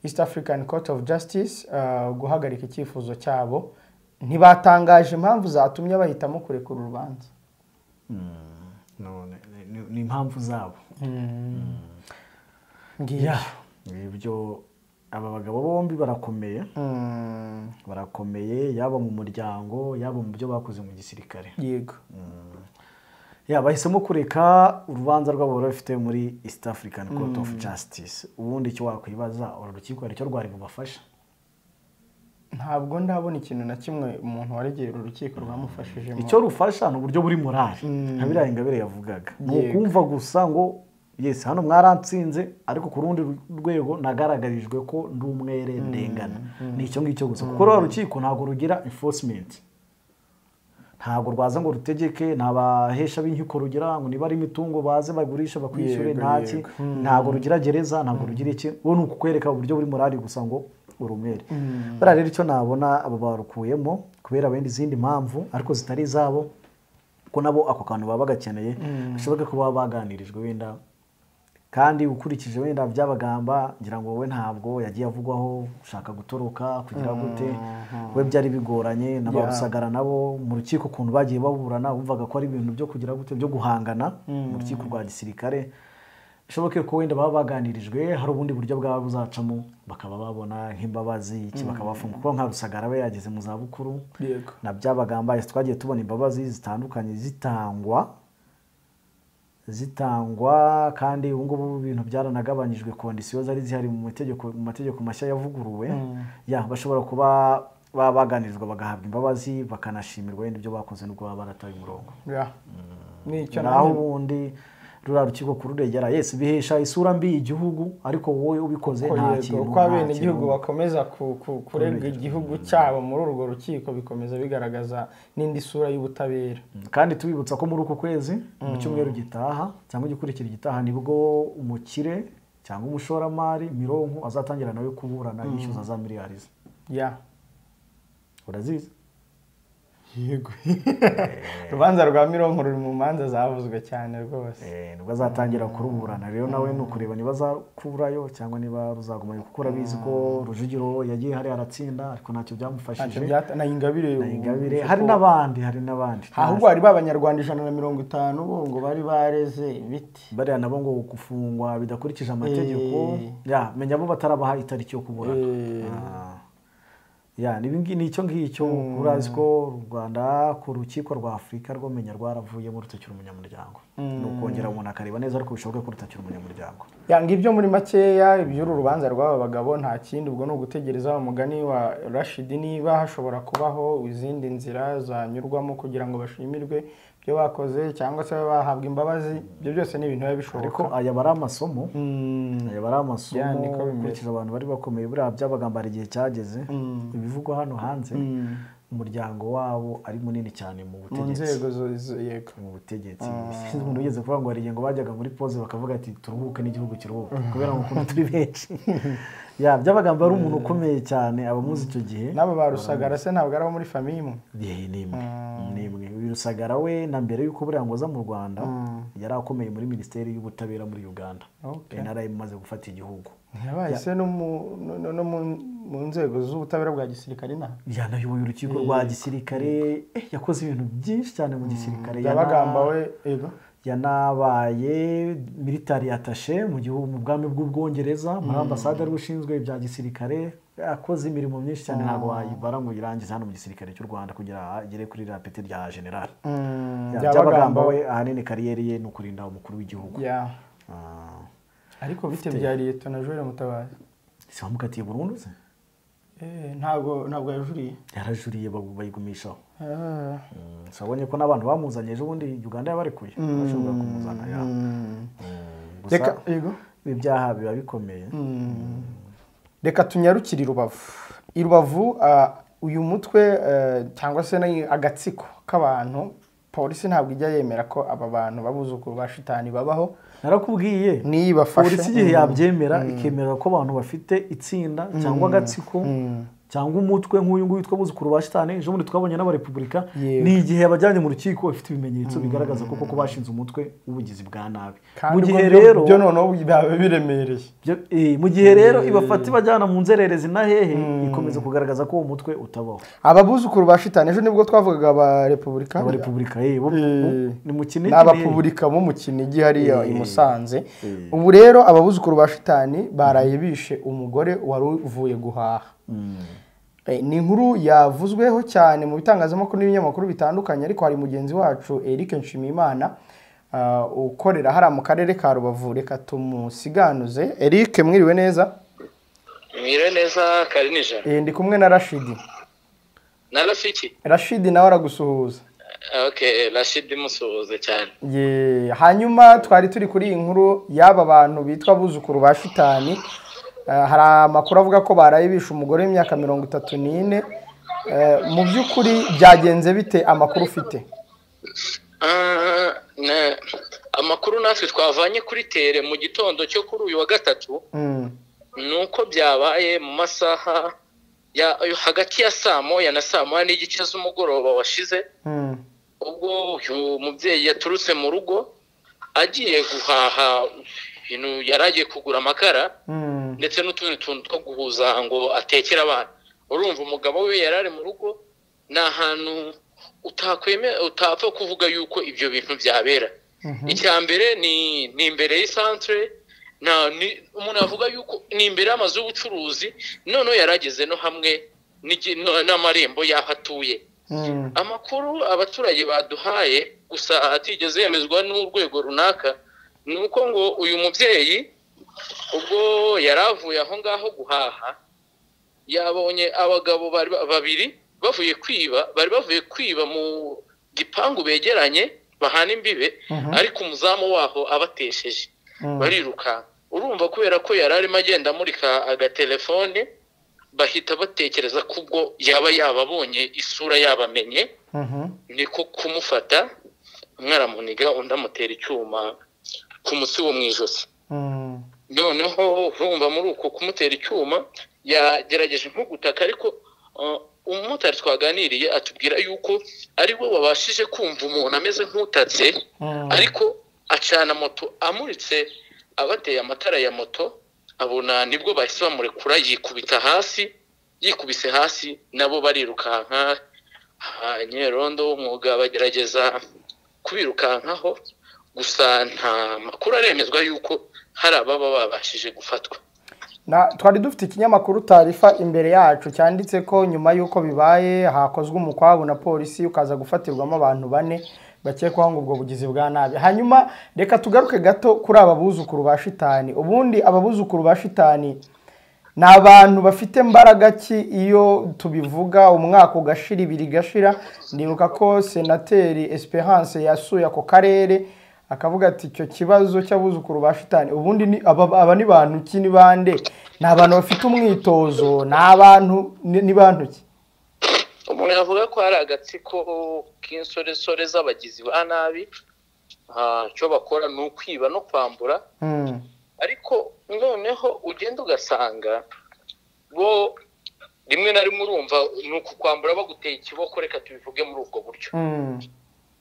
east african court of justice uh, guhagarika icyifuzo cyabo ntibatangaje impamvu zatumye bahitamo kurekura urubanza none ni- ni- ni impamvu zabo ngiyo ibyo aba bagabo bombi barakomeye Mm, barakomeye yaba mu muryango yaba mu byo bakoze mu gisirikare yego ya bahisemo kureka urubanza rwabo bari bafite muri east african court of justice ubundi icyo wakwibaza uru rukiko hari icyo rwari bubafasha ntabwo ndabona ikintu na kimwe umuntu waregera urukiko rwamufashijemo icyo rufasha ni uburyo buri morali nka biriya ingabire yavugaga ni Yego. ukumva gusa ngo yesi hano mwaransinze ariko ku rundi rwego nagaragarijwe ko ndi umwere ndengana ni icyo ngicyo gusa kuko ruriya rukiko ntabwo rugira enforcement ntabwo rwaza ngo rutegeke nta bahesha b'inkiko rugira ngo niba ari imitungo baze bagurisha bakwishyure Yego, ntaki yego. ntabwo rugira gereza ntabwo rugira iki ubu ni ukukwereka uburyo buri morali gusa ngo uri umwere bariya rero icyo nabona aba barukuyemo kubera wenda izindi mpamvu ariko zitari izabo kuko nabo ako kantu baba bagakeneye bishoboke ko baba baganirijwe wenda kandi ukurikije wenda byabagamba ngira ngo wowe ntabwo yagiye avugwaho ushaka gutoroka kugira gute we byari bigoranye na ba rusagara nabo mu rukiko ukuntu bagiye baburana wumvaga ko ari ibintu byo kugira gute byo guhangana mu rukiko rwa gisirikare bishoboke ko wenda baba baganirijwe hari ubundi buryo bwaba buzacamo bakaba babona nk'imbabazi iki bakabafunga kuko nka rusagara aba yageze mu zabukuru Yego. na byabagambaye twagiye tubona imbabazi zitandukanye zitangwa zitangwa kandi ubu ngubu ibintu byaranagabanyijwe kondisiyo zari zihari mu mategeko mu mategeko mashya yavuguruwe ya bashobora kuba baba baganirizwa bagahabwa imbabazi bakanashimirwa wenda ibyo bakoze n'ubwo baba barataye umurongo Ya. nicyo naho nanjye ubundi ruriya rukiko kururengera yesi bihesha isura mbi y'igihugu ariko wowe ubikoze ko nta yego, kintu uko nta abenegihugu kintu. bakomeza ku- ku- kurega igihugu cyabo muri urwo rukiko bikomeza bigaragaza n'indi sura y'ubutabera kandi tubibutsa ko muri uku kwezi mu cyumweru gitaha cyangwa igikurikira igitaha nibwo umukire cyangwa umushoramari mironko azatangira nawe kuburana yishyuza za miliyari ze ya urazizi yego urubanza rwa mironko ruri mu manza zavuzwe cyane rwose Eh, nibwo azatangira kuruburana rero nawe ni ukureba niba azakurayo cyangwa niba ruzagumayo kuko urabizi ko rujugiro yagiye hariya aratsinda ariko ntacyo ntacyo byamufashije byata na ingabire ubu Ingabire bivuze hari ko- n'abandi hari n'abandi ahubwo hari b'abanyarwanda ijana na mirongo itanu bo ngo bari bareze ibiti bariya nabo ngo gufungwa bidakurikije amategeko Eh. ya menya bo batarabaha itariki yo kuburana Eh. Ah. ya nibi ngi- ni icyo ngicyo urazi ko u rwanda ku rukiko rwa afurika rwamenya rwaravuyemo rutakiri umunyamuryango ni ukongera umuntu akareba neza ariko bishoboke ko rutakiri umunyamuryango yanga ibyo muri makeya iby'uru rubanza rw'aba bagabo nta kindi ubwo ni ugutegereza wa mugani wa rashidi niba hashobora kubaho izindi nzira zanyurwamo kugira ngo bashimirwe ibyo bakoze cyangwa se babe bahabwa imbabazi ibyo byose ni ibintu biba bishoboka ariko aya bari amasomo aya bari Ya, amasomo niko bimeze. ukurikije abantu bari bakomeye buriya byabagamba hari igihe cyageze ibivugwa hano hanze umuryango wabo ari munini cyane mu mu butegetsi nzego zo- zo- yego mu butegetsi sinzi umuntu wigeze kuvuga ngo hari igihe ngo bajyaga muri pose bakavuga ati turuhuke n'igihugu kiruhuke kubera ngo ukuntu turi benshi ya byabagamba ari umuntu ukomeye cyane abamuzi icyo gihe n'aba ba rusagara se ntabwo ari abo muri famiye imwe Eh, ni imwe ni imwe uyu rusagara we na mbere y'uko buriya ngo aza mu rwanda yari akomeye muri minisiteri y'ubutabera muri uganda Okay. nrm imaze gufata igihugu yabaye se no mu- no- no mu- mu nzego z'ubutabera bwa gisirikare na yanayoboye urukiko rwa gisirikare eh, yakoze ibintu byinshi cyane mu gisirikare yana- yabagamba we yego yanabaye militari atashe mu gihugu mu bwami bw'ubwongereza muri ambasade ari we ushinzwe ibya gisirikare akoze imirimo myinshi cyane ntabwo wayibara ngo uyirangize hano mu gisirikare cy'u rwanda kugira agere kuri iriya peti rya generali Mm, Ya, Byabagamba byabagamba we we ahanini kariyeri ye ni ukurinda umukuru w'igihugu ya Ah, ariko bite bya leta na joel mutabazi si bamukatiye burundu se Eh, ntabwo ntabwo yajuriye yarajuriye bagu- bayigumishaho Ah, sabonye ko n'abantu bamuzanye ejo bundi uganda yabarekuye bashobora kumuzana ya gusa reka yego ibi byaha biba bikomeye reka tunyarukire i rubavu i rubavu ah, uyu mutwe eh, cyangwa se ni agatsiko k'abantu polisi ntabwo ijya yemera ko aba bantu babuzukuru ba shitani babaho narakubwiye niyibafashe polisi igihe yabyemera ikemera ko abantu bafite itsinda cyangwa agatsiko cyangwa umutwe nk'uyu nguyu witwa buzukuru ba shitani ejo bundi twabonye n'abarepubulika Yego. ni igihe yabajyanye mu rukiko bafite ibimenyetso bigaragaza ko koko bashinze umutwe w'ubugizi bwa nabi mu gihe rero byo noneho byaba biremereye byo- eh, mu gihe rero ibafata ibajyana mu nzererezi na hehe ikomeza kugaragaza ko uwo mutwe utabaho ababuzukuru ba shitani ejo nibwo twavugaga aba repubulika abarepubulika yewe Eh, ni mu ni kinini abapubulika bo mu kinigi hariya i musanze ubu rero ababuzukuru ba shitani baraye bishe umugore wari uvuye guhaha Eh, ni inkuru yavuzweho cyane mu bitangazamakuru n'ibinyamakuru bitandukanye ariko hari mugenzi wacu eric nshimiyimana ah, ukorera hariya mu karere ka rubavu reka tumusiganuze eric mwiriwe neza mwire neza kari nijoro Eh, ndi kumwe na rashidi na rafiki rashidi nawe aragusuhuza ok rashidi musuhuze cyane Ye, hanyuma twari turi kuri iyi nkuru y'aba bantu bitwa abuzukuru ba shitani Eh, hari amakuru avuga ko baraye bishe umugore w'imyaka mirongo itatu n'ine Eh, mu by'ukuri byagenze bite amakuru ufite Ah, ne- amakuru natwe twavanye kuri tere mu gitondo cyo kuri uyu wa gatatu Mm, ni uko byabaye mu masaha ya hagati ya saa moya na saa moya n'igice z'umugoroba washize mm, ubwo uyu mubyeyi yaturutse mu rugo agiye guhaha ibintu yari agiye kugura amakara mm, ndetse n'utundi tuntu two guhuza ngo atekere abana urumva umugabo we yari ari mu rugo ni ahantu utakweme utapfa kuvuga yuko ibyo bintu byabera icya mbere ni ni imbere y'isantere nta ni- umuntu avuga yuko ni imbere y'amazu y'ubucuruzi noneho yari ageze no hamwe n'igi- no- n'amarembo y'aho atuye mm, amakuru abaturage baduhaye gusa atigeze yemezwa n'urwego runaka ni uko ngo uyu mubyeyi ubwo yari avuye aho ngaho guhaha yabonye abagabo bari ba- babiri bavuye kwiba bari bavuye kwiba mu gipangu begeranye bahana imbibe ariko umuzamu waho abatesheje mm. barirukanka urumva kubera ko yari arimo agenda amurika agatelefone bahita batekereza ko ubwo yaba yababonye isura yabamenye Mhm, niko kumufata umwe aramuniga undi amutera icyuma ku mutsi wo mu ijosi mm, noneho urumva muri uko kumutera icyuma yagerageje nko gutaka ariko uh, umumotari twaganiriye atubwira yuko ari we wabashije kumva umuntu ameze nk'utatse mm. ariko acana moto amuritse abateye amatara ya moto abona nibwo bahise bamurekura yikubita hasi yikubise hasi nabo barirukanka abanyerondo b'umwuga bagerageza kubirukankaho gusa nta makuru aremezwa y'uko hari ababa babashije gufatwa Na- twari dufite ikinyamakuru tarifa imbere yacu cyanditse ko nyuma y'uko bibaye hakozwe umukwabu na polisi ukaza gufatirwamo abantu bane bakekwaho ngo ubwo bugizi bwa nabi hanyuma reka tugaruke gato kuri aba buzukuru ba shitani ubundi aba buzukuru ba shitani ni abantu bafite mbaraga ki iyo tubivuga umwaka ugashira ibiri igashira ndibuka ko senateri esperance yasuye ako karere akavuga ati icyo kibazo cy'abuzukuru ba shitani ubundi ni- aba aba ni bantu ki ni bande ni abantu bafite umwitozo ni abantu ni ni bantu ki umuntu yavuga ko hari agatsiko k'insoresore z'abagizi ba nabi Ah, icyo bakora ni ukwiba no kwambura Mm, ariko noneho ugenda ugasanga bo rimwe na rimwe urumva ni uku kwambura baguteye ikiboko reka tubivuge muri ubwo buryo mm,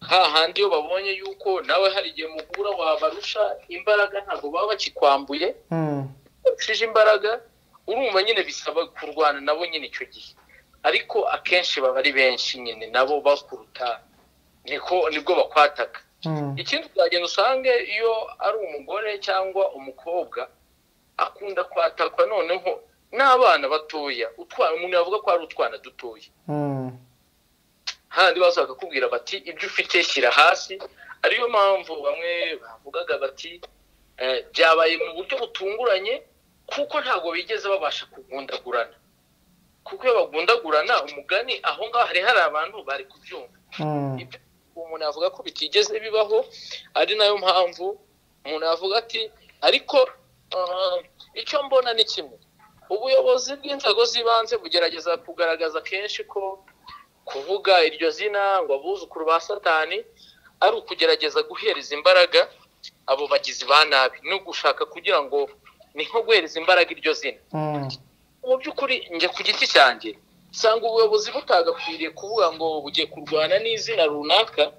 hahandi iyo babonye yuko nawe hari igihe mugura wabarusha imbaraga ntabwo baba bakikwambuye mm, ushije imbaraga urumva nyine bisaba kurwana nabo nyine icyo gihe ariko akenshi baba ari benshi nyine nabo bakuruta niko nibwo bakwataka mm, ikindi uzagenda usange iyo ari umugore cyangwa umukobwa akunda kwatakwa noneho n'abana batoya utwana umuntu yavuga ko ari utwana dutoya mm, handi baza bakakubwira bati ibyo ufite shyira hasi ariyo mpamvu bamwe bavugaga bati Eh, byabaye mu buryo butunguranye kuko ntabwo bigeze babasha kugundagurana kuko iyo bagundagurana umugani aho ngaho hari hari abantu bari kubyumva Mm. Ibyo umuntu yavuga ko bitigeze bibaho ari nayo mpamvu umuntu yavuga ati ariko ah, icyo mbona ni kimwe ubuyobozi bw'inzego z'ibanze bugerageza kugaragaza kenshi ko kuvuga iryo zina ngo abuzukuru ba satani ari ukugerageza guhereza imbaraga abo bagizi ba nabi ni ugushaka kugira ngo ni nko guhereza imbaraga iryo zina Mm. mu by'ukuri njya ku giti cyanjye usanga ubuyobozi butagakwiriye kuvuga ngo bugiye kurwana n'izina runaka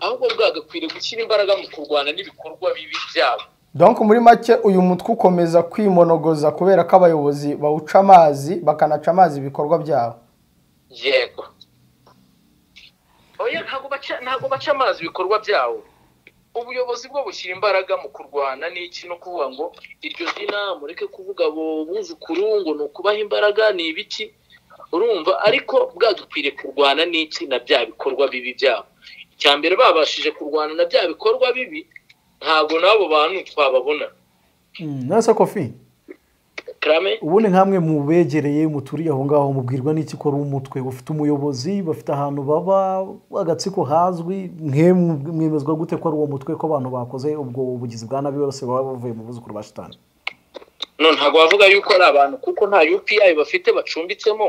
ahubwo bwagakwiriye gushyira imbaraga mu kurwana n'ibikorwa bibi byabo donc muri make uyu mutwe ukomeza kwimonogoza kubera ko abayobozi bawuca amazi bakanaca amazi ibikorwa byabo yego oya ntabwo baca ntabwo baca amazi ibikorwa byawo ubuyobozi bwo bushyira imbaraga mu kurwana n'iki no kuvuga ngo iryo zina mureke kuvuga abo buzukuru ngo ni ukubaha imbaraga ni ibiki urumva ariko bwadukwiriye kurwana n'iki na bya bikorwa bibi byabo icya mbere babashije kurwana na bya bikorwa bibi ntabwo n'abo bantu twababona nasa kofi karame ubundi nk'amwe mu begereye muturiye aho ngaho mubwirwa n'iki ko ari umutwe bafite umuyobozi bafite ahantu baba agatsiko hazwi mwemwe mwemezwa gute ko ari uwo mutwe ko abantu bakoze ubwo bugizi bwa nabi bose baba bavuye mu buzukuru ba shitani none ntabwo wavuga yuko ari abantu kuko nta UPI bafite bacumbitsemo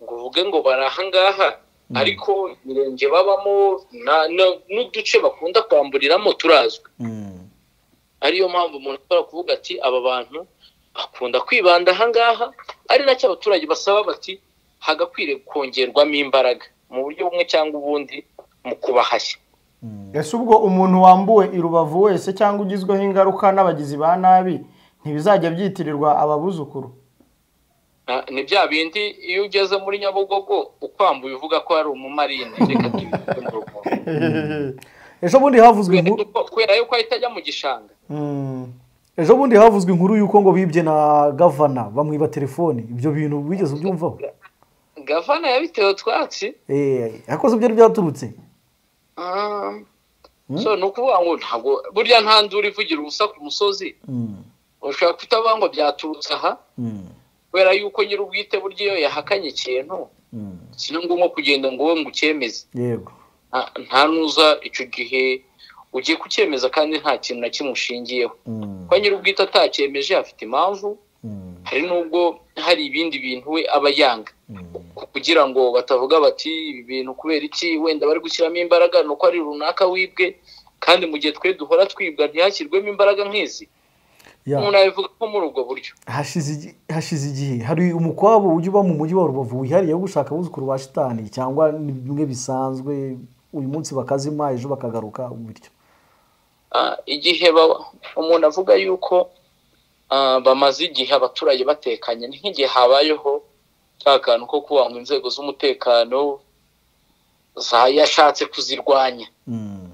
ngo uvuge ngo bari ahangaha ariko imirenge babamo na- na- n'uduce bakunda kwamburiramo turazwi ariyo mpamvu umuntu ashobora kuvuga ati aba bantu bakunda kwibanda ahangaha ari nacyo abaturage basaba bati hagakwiriye kongerwamo imbaraga mu buryo bumwe cyangwa ubundi mu kubahashya ese ubwo umuntu wambuwe i rubavu wese cyangwa ugizweho ingaruka n'abagizi ba nabi ntibizajya byitirirwa ababuzukuru Na- ni bya bindi iyo ugeze muri nyabugogo ukwambuye uvuga ko hari umumarine reka ntibivugwe mu rugomo ejo bundi havuzwe inkuru kubera yuko ahita ajya mu gishanga Mm. ejo bundi havuzwe inkuru y'uko ngo bibye na gavana bamwiba telefoni ibyo bintu wigeze ubyumvaho gavana yabitewe utwatsi Eh, yakoze ibyo ari byaturutse Ah, so ni ukuvuga ngo ntabwo burya nta nduru ivugira ubusa ku musozi Mm, ushobora kutavuga ngo byaturutse aha mm, kubera yuko nyir'ubwite burya iyo yahakanye ikintu mm. si na ngombwa kugenda ngo wowe ngo ucyemeze yego Nta- nta nuza icyo gihe ugiye kucyemeza kandi nta kintu na kimwe ushingiyeho Mm, kuba nyir'ubwite atacyemeje afite impamvu mm, hari n'ubwo hari ibindi bintu we aba yanga mm. kugira ngo batavuga bati ibi bintu kubera iki wenda bari gushyiramo imbaraga ni uko ari runaka wibwe kandi mu gihe twe duhora twibwa ntihashyirwemo imbaraga nk'izi Yeah. umuntu yabivuga ko muri ubwo buryo hashize igi- hashize igihe hari umukwabu ujya uba mu mujyi wa rubavu wihariye wo gushaka abuzukuru ba shitani cyangwa ni bimwe bisanzwe uyu munsi bakazima ejo bakagaruka bityo Ah, igihe ba- umuntu avuga yuko ah, bamaze igihe abaturage batekanye ni nk'igihe habayeho ka kantu ko kuvuga ngo inzego z'umutekano za yashatse kuzirwanya Mm,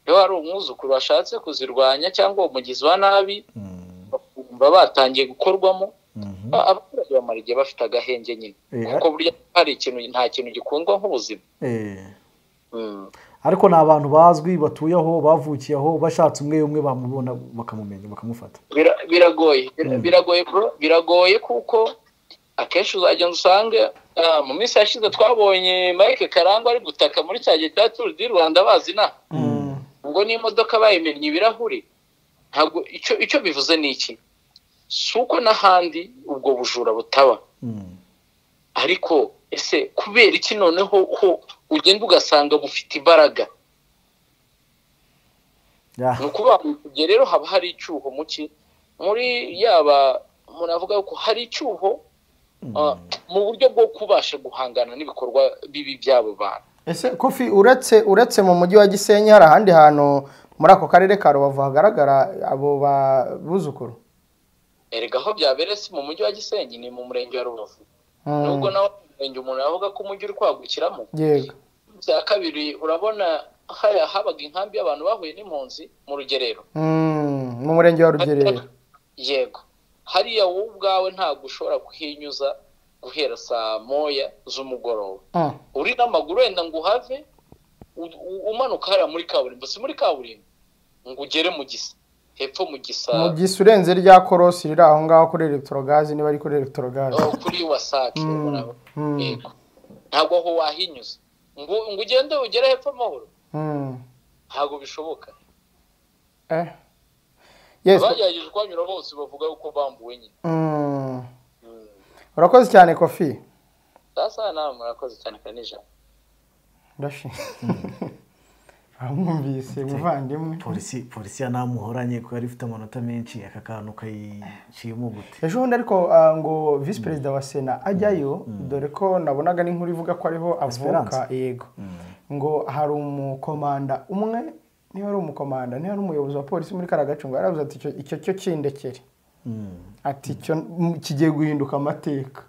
iyo hari umwuzukuru washatse kuzirwanya cyangwa umugizi wa nabi mm, bakumva batangiye gukorwamo mhm. Ba- abaturage bamara igihe bafite agahenge nyine Eh, kuko burya hari ikintu nta kintu gikundwa nk'ubuzima Eh, Mm. ariko ni abantu bazwi batuye aho bavukiye aho bashatse umwe umwe bamubona bakamumenya bakamufata Bira- biragoye Bira- biragoye bro biragoye kuko akenshi uzagenda usange ah, mu minsi yashize twabonye mike karangwa ari gutaka muri cya gihe cya turu di rwanda bazi na ubwo n'imodoka bayimennye ibirahuri ntabwo icyo icyo bivuze ni iki si uko n'ahandi ubwo bujura butaba Mm, ariko ese kubera iki noneho ko ugenda ugasanga bufite imbaraga yeah. ni ukuvuga ngo igihe rero haba hari icyuho muki muri yaba umuntu avuga ko hari icyuho ah, mu buryo bwo kubasha guhangana n'ibikorwa bibi by'abo bantu ese kofi uretse uretse mu mujyi wa gisenyi hari ahandi hantu muri ako karere ka rubavu hagaragara abo babuzukuru erega aho byabereye si mu mujyi wa gisenyi ni mu murenge wa rubavu Mm. nubwo nawe mu murenge umuntu yavuga ko umujyi uri kwagukiramo yego bya kabiri urabona hariya habaga inkambi y'abantu bahuye n'impunzi mu rugerero Mm, mu murenge wa rugerero yego hariya wowe ubwawe ntabwo ushobora kuhinyuza guhera saa moya z'umugoroba Mm. uri n'amaguru wenda ngo uhave u- u- umanuka hariya muri kaburimbo si muri kaburimbo ngo ugere mu gisa hepfo mu mu gisabo gisa urenze rya korosi riri aho ngaho kuri elegitorogazi niba ari kuri elegitorogazi aho kuri wasake Mm. urabona. Mm. Yego. ntabwo aho wahinyuza ngo ngo ugende ugere hepfo amahoro Mm. ntabwo bishoboka eh yes abagerageje kuhanyura bose bavuga yuko bambuwe nyine Mm. urakoze cyane kofi sasa nawe murakoze cyane kandi ijambo ndashimye bamwumvise muvandimwe polisi polisi ya namuhoranye ko yari ifite amanota menshi aka kantu kayiciyemo gute ejo bundi ariko ah, ngo visi perezida wa sena ajyayo dore ko nabonaga n'inkuru ivuga ko ariho avuka Esperance. yego ngo hari umukomanda umwe niba ari umukomanda niba ari umuyobozi wa polisi muri kariya gace ngo yarabuze ati "Icyo- icyo cyo kindekere ati "Icyo m- kigiye guhinduka amateka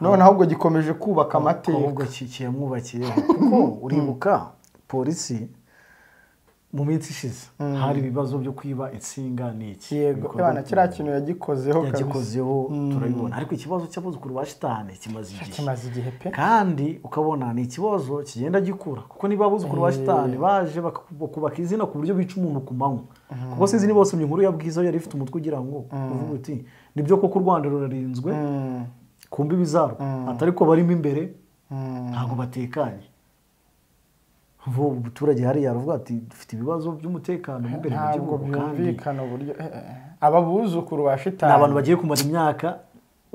none ahubwo gikomeje kubaka amateka ahubwo ki- kiyamwubakiyeho kuko uribuka polisi mu minsi ishize hari ibibazo byo kwiba insinga ni iki yego Ibikorwa abana kiriya by'umuntu. kintu yagikozeho kabisa. yagikozeho turabibona ariko ikibazo cy'abuzukuru ba shitani kimaze igihe kimaze igihe pe kandi ukabona ni ikibazo kigenda gikura kuko niba abuzukuru ba shitani baje baka- bakubaka izina ku buryo bica umuntu ku manywa kuko sinzi niba wasomye inkuru ya bwiza yari ifite umutwe ugira ngo uvuga uti nibyo koko u rwanda rurarinzwe Mm. ku mbibi zarwo ati ariko barimo imbere Mm. ntabwo batekanye ubu umuturage hariya aravuga ati dufite ibibazo by'umutekano mo imbere mu ntabwo gihugu kandi byumvikana uburyo eh, eh, aba buzukuru ba ni abantu shitani bagiye kumara imyaka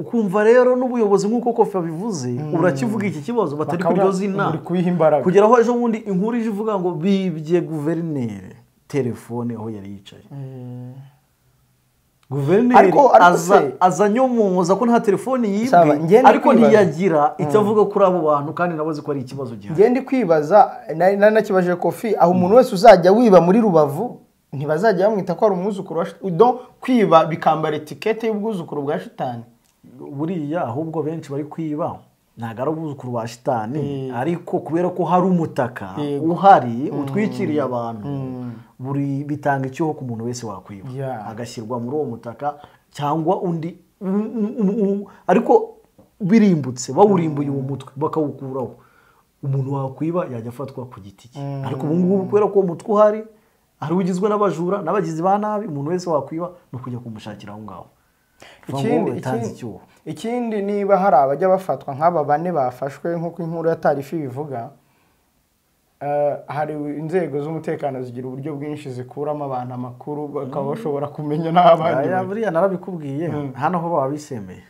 ukumva rero n'ubuyobozi nk'uko kofi babivuze urakivuga iki kibazo batari Bakabura- kuryoza inama buri kuyiha imbaraga. kugera aho ejo bundi inkuru ije ivuga ngo bibye guverineri telefone aho yari yicaye guverineri Ariko- ariko aza se- aza anyomoza ko nta telefone Sawa, njye yibwe ndi ariko kwibaza. ntiyagira icyo avuga kuri abo bantu kandi nawe azi ko ari ikibazo gihari ngende kwibaza nari nari nakibajije kofi aho umuntu wese uzajya wiba muri rubavu ntibazajya bamwita ko ari umwuzukuru wa shitani do kwiba bikambara etikete y'ubwuzukuru bwa shitani buriya ahubwo benshi bari kwiba ntabwo ari ubuzukuru ba shitani ariko kubera ko hari umutaka Yego. uhari utwikiriye abantu buri bitanga icyuho ku muntu wese wakwiba Yeah. agashyirwa muri uwo mutaka cyangwa undi mm, mm, mm, mm, ariko birimbutse bawurimbuye uwo mutwe bakawukuraho umuntu wakwiba yajya afatwa ku giti cye ariko ubu ngubu kubera ko uwo mutwe uhari hari ugizwe n'abajura n'abagizi ba nabi umuntu wese wakwiba ni ukujya kumushakira aho ngaho ikindi utanze ikindi- icyuho ikindi niba hari abajya bafatwa nk'aba bane bafashwe nk'uko inkuru ya tarifa ibivuga eh, hari inzego z'umutekano zigira uburyo bwinshi zikuramo abantu amakuru bakaba bashobora kumenya n'abandi Aya bari. buriya narabikubwiye hano ho baba bisemeye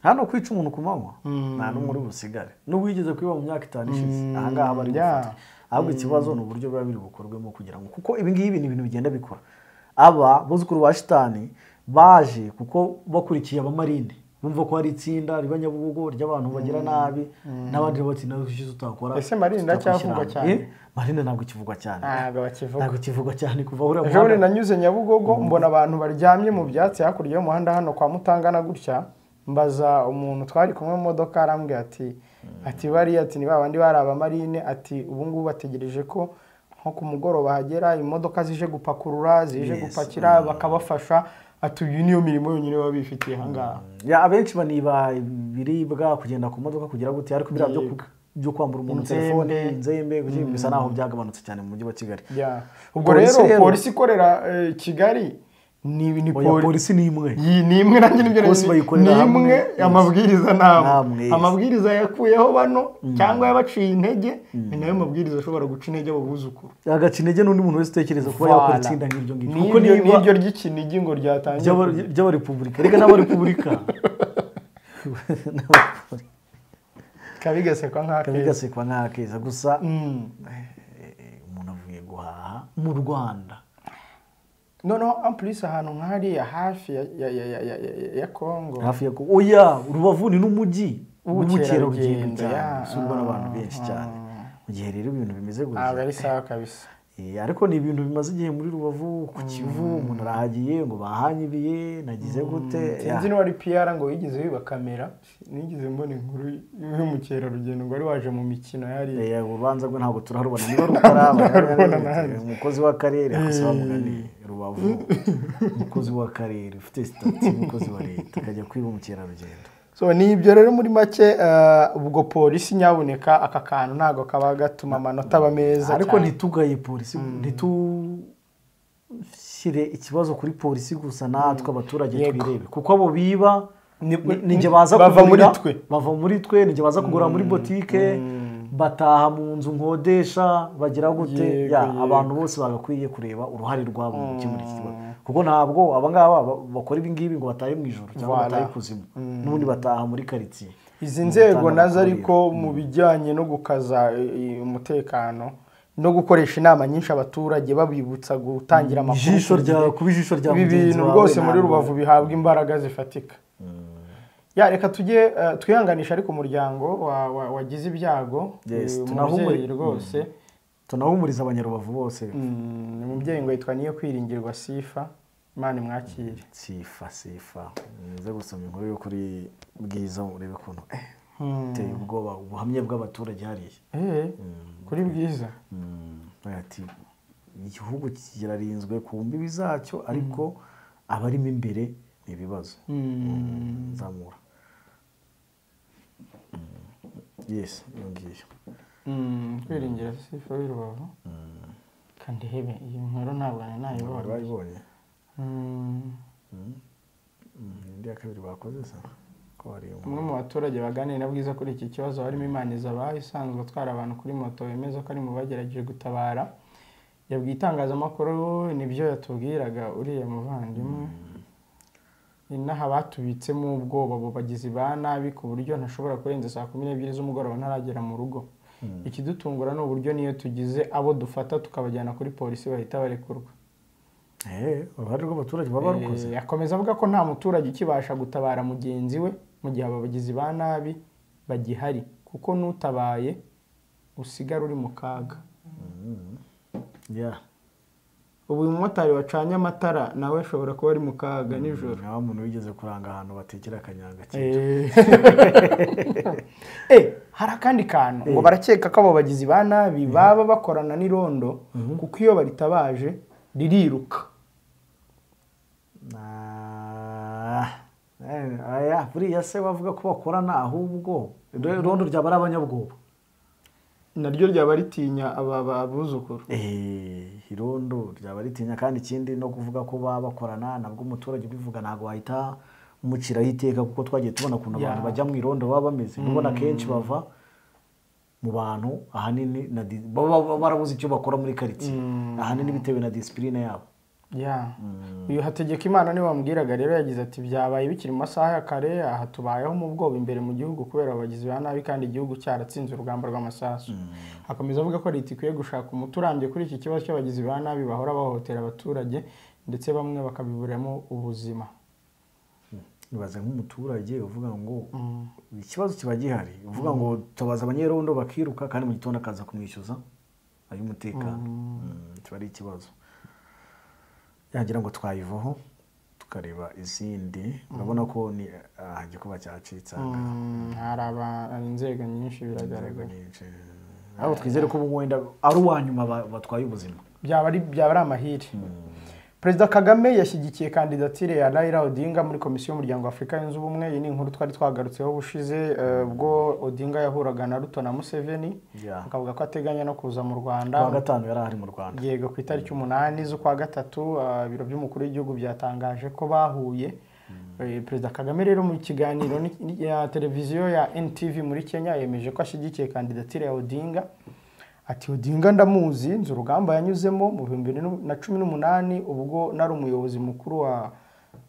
hano kwica umuntu ku manywa nta n'umwe uri busigare n'ubwo wigeze kwiba mu myaka itanu ishize aha ngaha bari yeah. gufata ahubwo ikibazo ni uburyo biba biri bukorwemo kugira ngo kuko ibi ngibi ni ibintu bigenda bikora aba buzukuru ba shitani baje kuko bakurikiye abamarine bumva ko hari itsinda riba nyabugogo ry'abantu bagira nabi n'abandi bati nawe ushize utakora Ese Marine iracyavugwa tutakwishyira cyane? hamwe." Eh, marine ntabwo ikivugwa cyane ntabwo bakivuga ntabwo ikivugwa cyane kuva uriya ejo bundi muhanda- nanyuze nyabugogo mbona abantu baryamye mu byatsi hakurya y'umuhanda hano kwa mutangana gutya mbaza umuntu twari kumwe mu modoka arambwira ati ati bariya ati ni ba bandi bari abamarine ati ubu ngubu bategereje ko nko ku mugoroba hagera imodoka zije gupakurura zije Yes. gupakira bakabafasha ati uyu niyo mirimo yonyine baba bifitiye aha ngaha ya abenshi baniba ibiribwa kugenda ku modoka kugira gute ariko biriya byo ku- byo kwambura umuntu Inzembe. telefone inzembe guki- bisa naho byagabanutse cyane mu mujyi wa kigali Yeah. ubwo Polisi rero rero- polisi ikorera eh, kigali ni ni oya poli- polisi ni imwe iyi ni imwe nanjye nibyo Bose ni- bayikorera ni hamwe. imwe amabwiriza Namwe, namwe yes. amabwiriza yakuyeho bano cyangwa yabaciye intege ni nayo mabwiriza ashobora guca intege abo buzukuru agaca intege n'undi muntu wese utekereza kuba yakora Voilà. itsinda nk'iryo ngiryo Ni kuko iryo- ni niba iryo ry'ikinigi ngo ryatangiye ry'aba- ry'abarepubulika reka n'abarepubulika kabigasekwa nk'akeza bigasekwa nk'akeza gusa Mm. umuntu avuye guhaha mu rwanda noneho ampulisi ahantu nk'ahariya hafi ya- ya- ya- ya- ya- ya- ya kongo hafi ya Kongo. oya rubavu ni n'umujyi Ubukerarugendo, w'ubukerarugendo cyane ya. usurwa n'abantu benshi cyane mu gihe rero ibintu bimeze ntabwo gutya ari sawa kabisa Eh, ariko ni ibintu bimaze igihe muri rubavu ku kivu umuntu arahagiye ngo bahanyibiye nagize gute sinzi niba ari piyara ngo wigeze wiba kamera nigeze mbona inkuru y'umukerarugendo ngo wari waje mu mikino yariye Eh, urubanza rwe ntabwo turaharubona niba rukaraba Ntararubona nanjye. umukozi w'akarere akoze bamuganiye rubavu umukozi w'akarere ufite sitati y'umukozi wa leta akajya kwiba umukerarugendo so ni ibyo rero muri make eh, ubwo polisi nyabuneka aka kantu ntabwo kaba gatuma amanota aba meza ariko cyane. ntitugaye polisi ntitu shyire ikibazo kuri polisi gusa natwe abaturage Yego. twirebe kuko abo biba Ni- nijye baza bava muri kugurira, twe. bava muri twe nijye baza kugura muri botike bataha mu nzu nkodesha bagira gute Yego, ya yego. abantu bose bagakwiye kureba uruhare rwabo mu gukemura iki kibazo kuko ntabwo abangaba ba- bakora ibingibi ngo batahe mu ijoro cyangwa Voilà. batahe kuzimu n'ubundi bataha muri karitsiye izi nzego nazo ariko mu bijyanye no gukaza eh, eh, umutekano no gukoresha inama nyinshi abaturage babibutsa gutangira amakuru ijisho ku rya gihe. kuba ijisho rya ibi mugenzi bintu wawe rwose muri ntabwo- rubavu bihabwa imbaraga zifatika ya reka tujye eh, twihanganisha ariko umuryango wa- wa- wagize ibyago Yes, uyu tunahumure- mubyeyi rwose tunahumuriza abanyarubavu bose Mm, umubyeyi ngo yitwa niyo kwiringirwa sifa imana imwakire sifa sifa nize gusoma inkuru yo kuri bwiza urebe ukuntu eh, iteye ubwoba ubuhamya bw'abaturage hariya Eh, kuri bwiza Agira ati igihugu kirarinzwe ku mbibi zacyo ariko abarimo imbere ni ibibazo Mm, nzamura Mm, yes iyo ngiyo Mm, kwiringira sifa w'irubavu kandi hebe iyi nkuru ntabwo nari wari nayibonye wayibonye Mm, Mm, indi ya kabiri bakoze se ko hari iyo nkuru. umwe mu baturage baganira na bwiza kuri iki kibazo harimo imana izabaha isanzwe atwara abantu kuri moto wemeza ko ari mu bagerageje gutabara yabwiye itangazamakuru nibyo yatubwiraga uriya muvandimwe inaha batubitsemo ubwoba abo bagizi ba nabi ku buryo ntashobora kurenza saa kumi n'ebyiri z'umugoroba ntaragera mu rugo ikidutungura ni uburyo niyo tugize abo dufata tukabajyana kuri polisi bahita barekurwa Eh, uruhare rw'abaturage baba barukoze Eh, akomeza avuga ko nta muturage ukibasha gutabara mugenzi we mu gihe abagizi ba nabi bagihari kuko n'utabaye usigara uri mu kaga yeah. ubu uyu mumotari wacanye amatara nawe ashobora kuba ari mu kaga nijoro nta muntu wigeze kuranga ahantu batekera akanyanga cyane Eh. Eh, hari akandi kantu ngo barakeka ko abo bagizi ba nabi baba bakorana n'irondo kuko iyo baritabaje ririruka Na- Eh, aya, buriya se bavuga ko bakorana ahubwo Ro- rondo ryaba ari abanyabwoba naryo ryaba ritinya aba babuzukuru Eh, irondo ryaba ritinya kandi ikindi no kuvuga ko baba bakorana nabwo umuturage ubivuga ntabwo wahita umuciraho iteka kuko twagiye tubona ukuntu abantu Yeah. bajya mu irondo baba bameze ubona kenshi bava mu bantu ahanini na di- baba baba barabuze icyo bakora muri karitsiye ahanini bitewe na disipurine yabo ya uyu hategeka imana niba bamubwiraga rero yagize ati byabaye bikiri mu masaha ya kare aha tubayeho mu bwoba imbere mu gihugu kubera abagizi ba nabi kandi igihugu cyaratsinze urugamba rw'amasasu akomeza avuga ko leta ikwiye gushaka umuti urambye kuri iki kibazo cy'abagizi ba nabi bahora bahohotera abaturage ndetse bamwe bakabiburamo ubuzima ibaze nk'umuturage uvuga ngo ikibazo kiba gihari uvuga ngo tabaza abanyerondo bakiruka kandi mu gitondo akaza kumwishyuza ay'umutekano Mm, kiba ari ikibazo yagira ngo twayivaho tukareba izindi urabona ko ni ah, igikuba cyacitse aha ngaha. Mm, hari aba- hari inzego nyinshi inzego biragaragara nyinshi ariko twizere ko wenda ari uwa nyuma ba- batwaye ubuzima byaba ari byaba ari amahire perezida kagame yashyigikiye kandidatire ya Raila odinga muri komisiyo y'umuryango wa afurika yunze ubumwe iyi ni inkuru twari twagarutseho ubushize eh, ubwo odinga yahuraga na ruto na museveni Yeah. akavuga ko ateganya no kuza mu rwanda kuwa gatanu yari ahari mu rwanda yego ku itariki umunani z'ukwa gatatu ah, ibiro by'umukuru w'igihugu byatangaje ko bahuye Eh, perezida kagame rero mu kiganiro ni- ni- ya televiziyo ya ntv muri kenya yemeje ko ashyigikiye kandidatire ya odinga ati odinga ndamuzi nzi urugamba yanyuzemo mu bihumbi bibiri na cumi n'umunani ubwo nari umuyobozi mukuru wa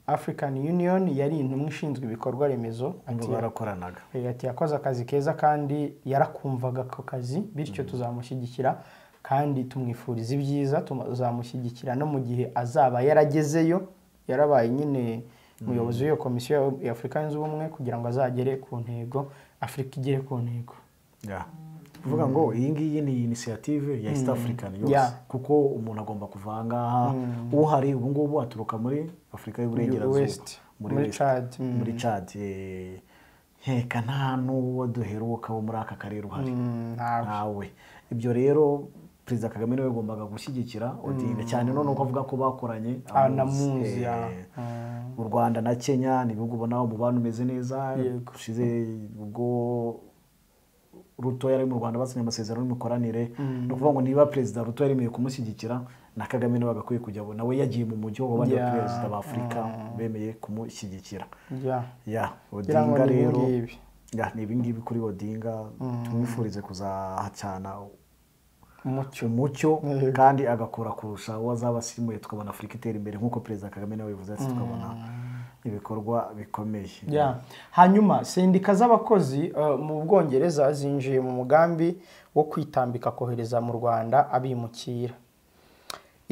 african union yari intumwa ishinzwe ibikorwa remezo ngo ati barakoranaga Eh, ati yakoze akazi keza kandi yarakumvaga ako kazi bityo tuzamushyigikira kandi tumwifuriza ibyiza tuzamushyigikira no mu gihe azaba yaragezeyo yarabaye nyine umuyobozi w'iyo komisiyo ya- ya afurika yunze ubumwe kugira ngo azagere ku ntego afurika igere ku ntego ya kuvuga ngo iyi ngiyi ni inisiyative ya east african yose Yeah. kuko umuntu agomba kuva aha ngaha uhari ubu ngubu aturuka muri afurika y'uburengerazuba West. Muri West. Chad, mm. muri cad nkeka nta n'uwo duheruka wo muri aka karere uhari Mm, ntawe. ntawe ibyo rero perezida kagame niwe yagombaga gushyigikira odinga cyane noneho ko avuga ko bakoranye Anamuzi, eh, yeah. u rwanda na kenya ni ibihugu ubona umubano umeze neza ushize ubwo rutoya ari mu rwanda basinye amasezerano y'imikoranire ni ukuvuga ngo niba perezida rutoya yemeye kumushyigikira na kagame nawe agakwiye kujya abo nawe yagiye mu mujyi w'abandi Yeah. perezida b'afurika bemeye kumushyigikira yeah. ya Ngira ngo odinga ni rero ibingibi. ya ni ibingibi kuri odinga tumwifurize kuzahacana umucyo umucyo Yego. kandi agakora kurusha uwo azaba asimuye tukabona afurika itera imbere nk'uko perezida kagame nawe yabivuze ati tukabona ibikorwa bikomeye Yeah. hanyuma sendika z'abakozi eh, mu bwongereza zinjiye mu mugambi wo kwitambika kohereza mu rwanda abimukira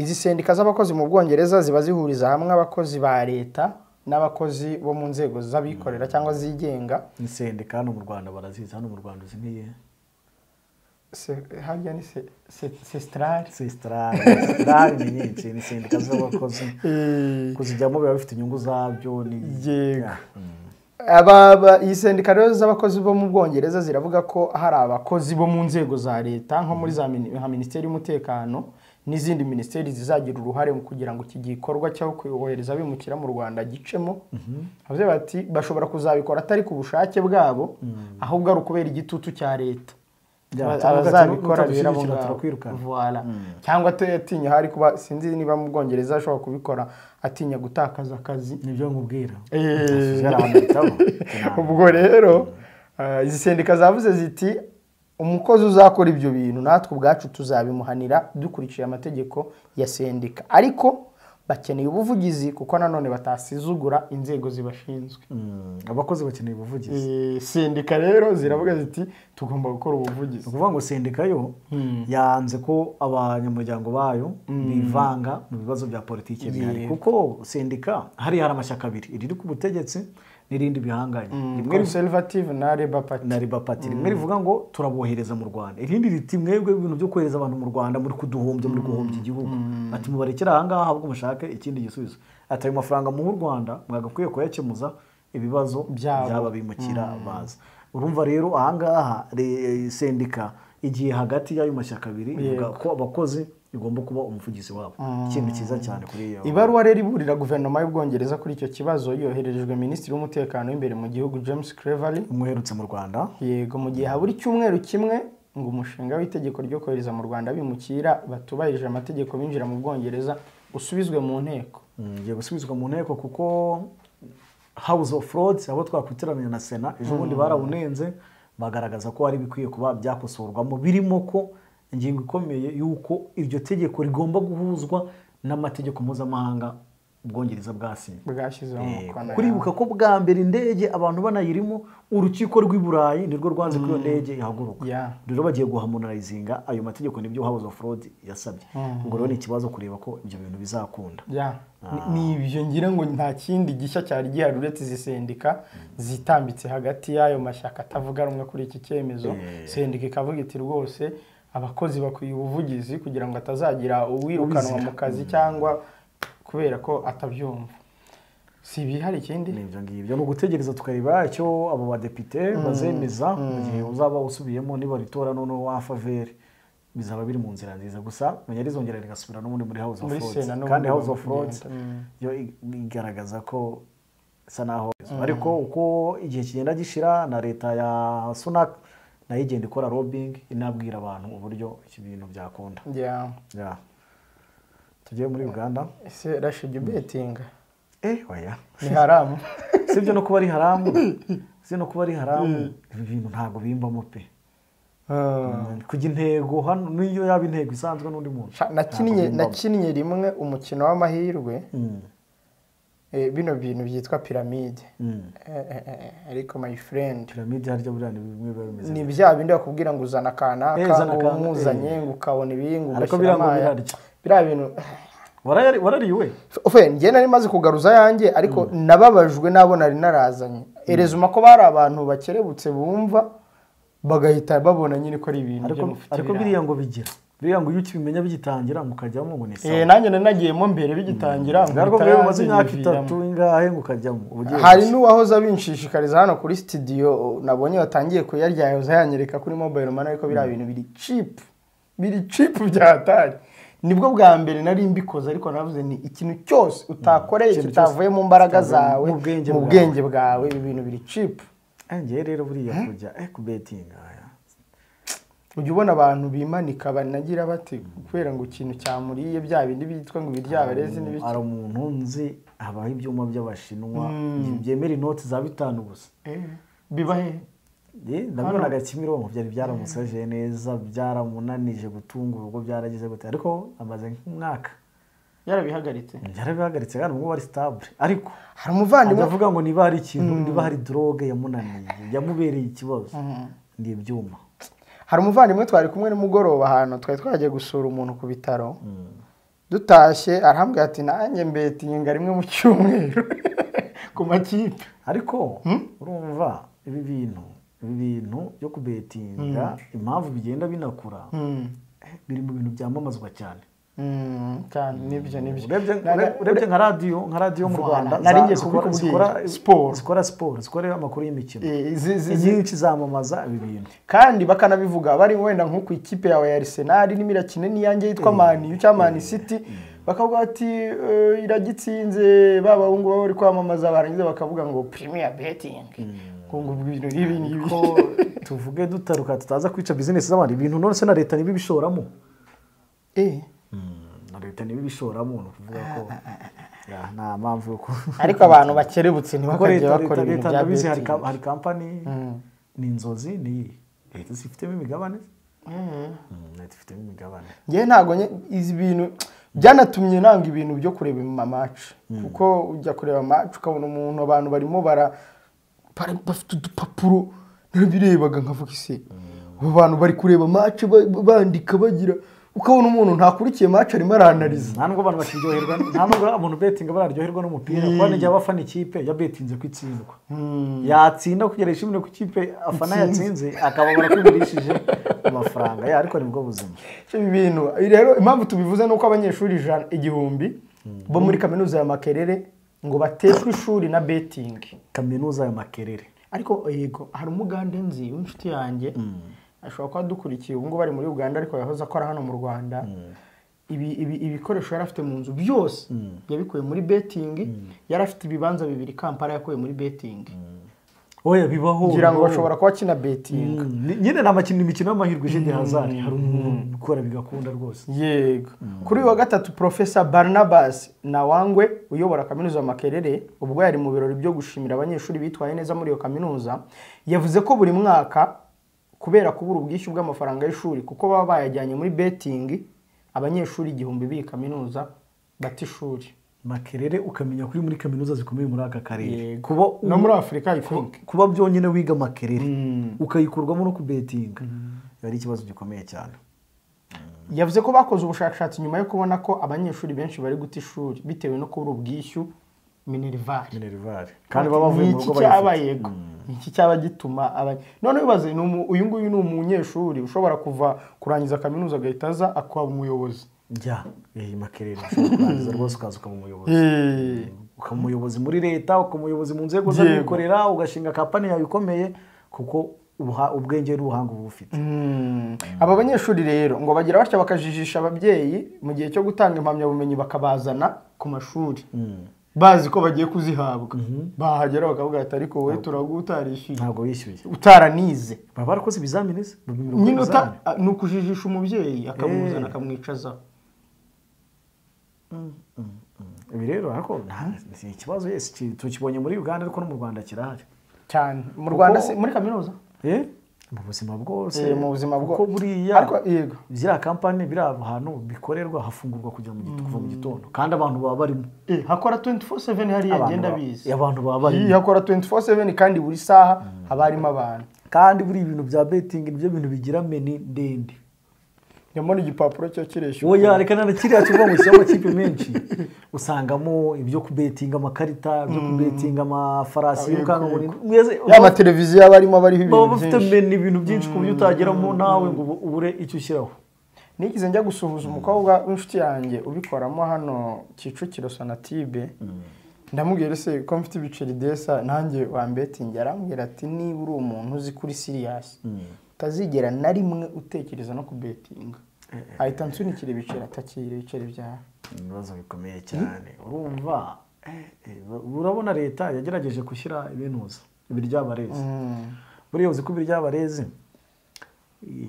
izi sendika z'abakozi mu bwongereza ziba zihuriza hamwe abakozi ba leta n'abakozi bo mu nzego z'abikorera cyangwa zigenga insendika hano mu rwanda barazizi hano mu rwanda uzi nkiye Se- harya ni se- se- sesitarari sesitarari sesitarari ni nyinshi ni sendika z'abakozi kuzijyamo biba bifite inyungu zabyo ni Yego. Yeah. Aba- aba- iyi sendika rero z'abakozi bo mu bwongereza ziravuga ko hari abakozi bo mu nzego za leta nko muri za mini- nka minisiteri y'umutekano n'izindi minisiteri zizagira uruhare mu kugira ngo iki gikorwa cyo kohereza abimukira mu rwanda gicemo bavuze bati bashobora kuzabikora atari ku bushake bwabo ahubwo ari ukubera igitutu cya leta Ya, Aba- cyangwa abazabikora bera utadushyigikira bo ngabo. turakwirukana. Voilà. cyangwa ate- atinya hari kuba sinzi niba mu bwongereza ashobora kubikora atinya gutakaza akazi nibyo nkubwira Eh. Hari ahantu bitaba. ubwo rero eh, izi sendika zavuze ziti umukozi uzakora ibyo bintu natwe ubwacu tuzabimuhanira dukurikije amategeko ya sendika ariko bakeneye ubuvugizi kuko nanone batasizugura inzego zibashinzwe Mm, abakozi bakeneye ubuvugizi Eh, sendika rero ziravuga ziti tugomba gukora ni ubuvugizi ukuvuga ngo sendika yo yanze ko abanyamuryango bayo bivanga mu bibazo bya politiki bihari kuko sendika hariya hari amashyaka abiri iriri ku butegetsi n'irindi bihanganye rimwe rivuga conservative na labour party na riba pati rimwe rivuga ngo turabohereza mu rwanda irindi riti mwebwe ibintu byo kohereza abantu mu rwanda muri kuduhombya muri guhombya igihugu ati mubarekere ahangaha ahubwo mushake ikindi gisubizo ati ayo mafaranga muha u rwanda mwagakwiye kuyakemuza ibibazo Byabo. by'aba bimukira baza urumva rero ahangaha re- sendika igiye hagati y'ayo mashyaka abiri ivuga ko abakozi igomba kuba umuvugizi wabo ikintu cyiza cyane kuri iyo ibaruwa rero iburira guverinoma y'ubwongereza kuri icyo kibazo yohererejwe minisitiri w'umutekano w'imbere mu gihugu james cleverly umwerutse mu rwanda yego mu gihe habura icyumweru kimwe ngo umushinga w'itegeko ryo kohereza mu rwanda abimukira batubahirije amategeko binjira mu bwongereza usubizwe mu nteko ngiye gusubizwa mu nteko kuko house of lords abo twakwitiraniye na sena ejo bundi barawunenze bagaragaza ko hari ibikwiye kuba byakosorwamo birimo ko ingingo ikomeye y'uko iryo tegeko rigomba guhuzwa n'amategeko mpuzamahanga ubwongereza bwasinye bwashyizeho umukono kuribuka ko bwa mbere indege abantu banayirimo urukiko rw'i burayi nirwo rwanze ko iyo ndege ihaguruka Yeah. rero bagiye guhamonarayizinga ayo mategeko nibyo house of lords yasabye ubwo rero ni ikibazo kureba ko ibyo bintu bizakunda Ya. Ni- ni ibyo ngira ngo nta kindi gishya cyari gihari uretse izi sendika zitambitse hagati y'ayo mashyaka atavuga rumwe kuri iki cyemezo sendika ikavuga iti rwose abakozi bakwiye ubuvugizi kugira ngo atazagira uwirukanwa mu kazi cyangwa kubera ko atabyumva si ibi hari ikindi ni ibyo ngibyo ni ugutegereza tukareba icyo abo badepite bazemeza mu gihe uzaba usubiyemo nibaritora noneho wa faveri bizaba biri mu nzira nziza gusa menya rizongera rigasubira n'ubundi muri house of Muri lords Sena n'ubundi kandi house of bakagenda. lords yo ig- igaragaza ko isa naho ariko uko igihe kigenda gishira na leta ya sunak nayo igenda ikora lobbying inabwira abantu uburyo iki bintu byakunda Yeah. Ya. tugiye muri uganda ese rashidi betinga eh oya ni haramu sibyo no kuba ari haramu si no kuba ari haramu ibi bintu ntabwo bimbamo pe kujya intego hano niyo yaba intego isanzwe n'undi muntu Sha- nakinnye Ntabwo bimbamo. nakinnye rimwe umukino w'amahirwe eh, bino bintu byitwa piramide Eh, eh, eh, ariko my friend piramide harya buriya ni bimwe biba bimeze ni bya bindi bakubwira ngo uzana Eh, akanaka zana ngo akanaka, umuzanye ngo ukabona ibi ngo ugashyira Ariko biriya ngo amaya birarya. biriya bintu Warayari- warariwe Ofe, njye nari maze kugaruza yanjye ariko nababajwe n'abo nari narazanye erezuma ko bari abantu bakerebutse bumva bagahita babona nyine ko ari ibintu ariko byo mufite ariko biranga. biriya ngo bigira biriya ngo iyo ukibimenya bigitangira mukajyamo ngo ni Eh, sawa nanjye nari nagiyemo mbere bigitangira ngo ariko bitaraza mbere umaze imyaka biviramo. itatu ingahe ngo ukajyamo uba ugiye hari gusa. n'uwahoze abinshishikariza hano kuri sitidiyo nabonye watangiye kuyarya yahoze yanyereka kuri mobile money ariko biriya bintu biri cipu biri cipu byatari nibwo bwa mbere nari mbikoze ariko navuze ni ikintu cyose utakoreye Ikintu kitavuye mu mbaraga kitavuye zawe mu bwenge mu bwawe. bwenge bwawe ibi bintu biri cipu Eh, njyewe rero buriya kujya eh kubetinga aya ujya ubona abantu bimanika banagira bati kubera ngo ikintu cyamuriye bya bindi byitwa ngo ibiryabarezi n'ibiki hari umuntu nzi habaho ibyuma by'abashinwa byemera inoti za bitanu gusa Eh, biba he Eh, nabonaga kimironko byari byaramusajije neza byaramunanije gutunga urugo byaragize gute ariko amaze nk'umwaka yarabihagaritse byarabihagaritse kandi ubwo wari sitabure ariko hari umuvandimwe ndavuga ngo niba hari ikintu niba hari droge yamunaniye yamubereye ikibazo ni ibyuma hari umuvandimwe twari kumwe nimugoroba ahantu twari twagiye gusura umuntu ku bitaro dutashye arahambwira ati nanjye mbetinyinga rimwe mu cyumweru ku makipe ariko urumva ibi bintu ibi bintu byo kubetinga impamvu bigenda binakura eh, biri mu bintu byamamazwa cyane Mm, cyane nibyo nibyo urebye Naga- ure- urebye nka radiyo nka radiyo mu Voilà, rwanda nari za- ngiye zikora- kubikubwira. zikora Siporo. siporo zikora siporo zikora amakuru y'imikino Eh, zi- zi- zi- inyinshi zamamaza ibi bintu kandi bakanabivuga bari wenda nko ku ikipe yawe ya Arsenal nimba irakina n'iyange yitwa Mani cyangwa Mani City bakavuga bati "Eh, iragitsinze ba bahungu baba bari kwamamaza barangiza bakavuga ngo premier betting ngo ngo ibintu n'ibi n'ibi ko tuvuge dutaruka tutaza kwica bizinesi z'abandi ibintu none se na leta niba ibishoramo Eh, na leta niba ibishoramo ni ukuvuga ko ya, nta mpamvu yo ku- ariko abantu bakerebutse kuko ntibakajya leta bakora leta ibintu leta bya ndabizi hari betting ka- hari kampani ni inzozi ni iyi leta zifitemo imigabane Mm, leta ifitemo imigabane njyewe ntabwo nye- izi bintu byanatumye nanga ibintu byo kureba amamaci kuko ujya kureba amaci ukabona umuntu abantu barimo bara bari- bafite udupapuro narabirebaga nkavuga isi abo bantu bari kureba amaci bandika bagira ukabona umuntu ntakurikiye maci arimo aranariza nta nubwo abantu bakiryoherwa nta nubwo abantu betinga bararyoherwa n'umupira kuko n'igihe aba afana ikipe yabetinze ko itsindwa yatsinda kugera ishimire ku kipe afana yatsinze akababara ko igurishije amafaranga ye ariko nibwo buzima ibi bintu rero impamvu tubivuze ni uko abanyeshuri ijana igihumbi bo muri kaminuza ya makerere ngo bateshwe ishuri na betingi kaminuza ya makerere ariko yego hari umugande nzi w'inshuti yanjye ashobora kuba adukurikiye ubu ngubu ari muri uganda ariko yahoze akora hano mu rwanda ibi- ibi- ibikoresho yari afite mu nzu byose yabikuye muri betingi yari afite ibibanza bibiri kampala yakuye muri betingi oya bibaho kugira ngo bibaho. bashobora kuba akina betingi Mm, ni- nyine ni amakino imikino y'amahirwe jende hazari hari umuntu ubikora bigakunda rwose yego kuri uyu wa gatatu profesa barnabas nawangwe uyobora kaminuza makerere ubwo yari mu birori byo gushimira abanyeshuri bitwaye neza muri iyo kaminuza yavuze ko buri mwaka kubera kubura ubwishyu bw'amafaranga y'ishuri kuko baba bayajyanye muri betingi abanyeshuri igihumbi b'iyi kaminuza bata ishuri makerere ukamenya ko uri muri kaminuza zikomeye muri aka karere Yego. kuba no muri afurika i think kuba byonyine wiga makerere ukayikurwamo no kubetinga biba ari ikibazo gikomeye cyane yavuze ko bakoze ubushakashatsi nyuma yo kubona ko abanyeshuri benshi bari guta ishuri bitewe no kubura ubwishyu minerivare minerivare kandi baba bavuye mu rugo Ni iki cyaba bayifite yego Ni iki cyaba gituma abanye noneho bibaze ni umu- uyu nguyu ni umunyeshuri ushobora kuva kurangiza kaminuza agahita aza akaba umuyobozi jya iyi makerere ushobora kurangiza rwose ukaza ukaba umuyobozi ukaba umuyobozi muri leta ukaba umuyobozi mu nzego z'abikorera ugashinga kampani yawe ikomeye kuko ubuha- ubwenge n'ubuhanga uba ufite Mm. aba banyeshuri rero ngo bagira batya bakajijisha ababyeyi mu gihe cyo gutanga impamyabumenyi bakabazana ku mashuri bazi ko bagiye kuzihabwa bahagera bakavuga ati ariko wowe turagutarishyuye ntabwo wishyuye utaranize baba barakoze ibizamini se bapimira uko nyine uta- ibizamini. ni ukujijisha umubyeyi akamuzana Eh. akamwicazaho ibi rero ariko nta- ni ikibazo yesi ki- tukibonye muri uganda ariko no mu rwanda kirahari cyane mu rwanda Kuko- se- muri kaminuza Eh, mu buzima bwose Eh, mu buzima bwo- kuko buriya Ariko yego. ziriya kampani biriya hantu bikorerwa hafungurwa kugira mu gitondo kuva mu gitondo kandi abantu baba barimo Eh, hakora 24/7 hariya Abantu agenda ba- abizi abantu baba barimo. Iyi hakora 24/7 kandi buri saha haba harimo abantu kandi buriya ibintu bya betingi nibyo bintu bigira meni ndende nyamara igipapuro cyo kireshya wowe yareka na kiriya kivuga ngo gishyiramo amakipe menshi usangamo ibyo kubetinga amakarita ibyo kubetinga amafarasi yirukanka mu rindi- mwese ya mateleviziyo aba arimo bariho baba ibintu bafite byinshi meni ibintu byinshi ku buryo utageramo nawe ngo ubu- ubure icyo ushyiraho nigize njya gusuhuza umukobwa w'inshuti yanjye ubikoramo hano kicukiro sonatibe ndamubwira se ko mfite ibiceri desa nanjye wambetingi arambwira ati niba uri umuntu uzi kuri siriyasi utazigera na rimwe utekereza no kubetinga ahita ansunikira ibiceri atakira ibiceri byawe ibibazo bikomeye cyane urumva eh, eh, urabona leta yagerageje gushyira ibinuza ibiryabarezi buriya uzi ko ibiryabarezi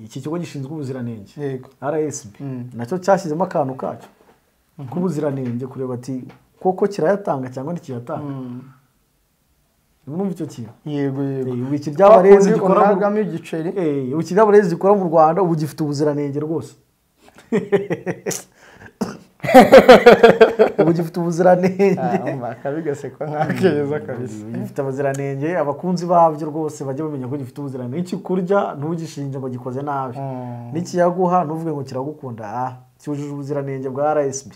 iki kigo gishinzwe ubuziranenge yego rsb Mm. nacyo cyashyizemo akantu kacyo k'ubuziranenge kureba ati koko kirayatanga cyangwa ntikiyatanga mwumva icyo kintu yego yego Eh, ubu iki ryaba rezi Wakundi gikora mu- unagamo igiceri Eh, ubu ikirabo rezi gikora mu rwanda ubu gifite ubuziranenge rwose ubu gifite ubuziranenge Ah, akabigasekwa nk'akeza kabisa gifite abaziranenge abakunzi babyo rwose bajya bamenya ko gifite ubuziranenge icyo kurya ntugishinje ngo gikoze nabi Mm. n'ikiyaguha ntuvuge ngo kiragukunda ah cyujuje ubuziranenge bwa rsb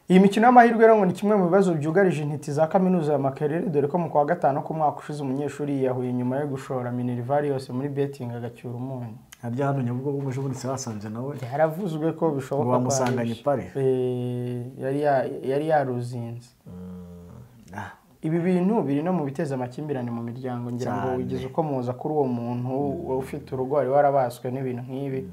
iyi mikino y'amahirwe rero ngo ni kimwe mu bibazo byugarije intiti za kaminuza ya makerere dore ko mu kwa gatanu k'umwaka ushize umunyeshuri yiyahuye nyuma yo gushora minervari yose muri betting agacyura umunyu harya hano nyabugogo ngo ejo bundi wasanze nawe yaravuzwe ko bishoboka ko Bamusanganye aribyo. pari. Eh, yari ya- yari yaruzinze Ah, ibi bintu biri no mu biteza amakimbirane mu miryango ngira ngo Cyane. wigeze ukomoza kuri uwo muntu ufite urugo wari warabaswe n'ibintu nk'ibi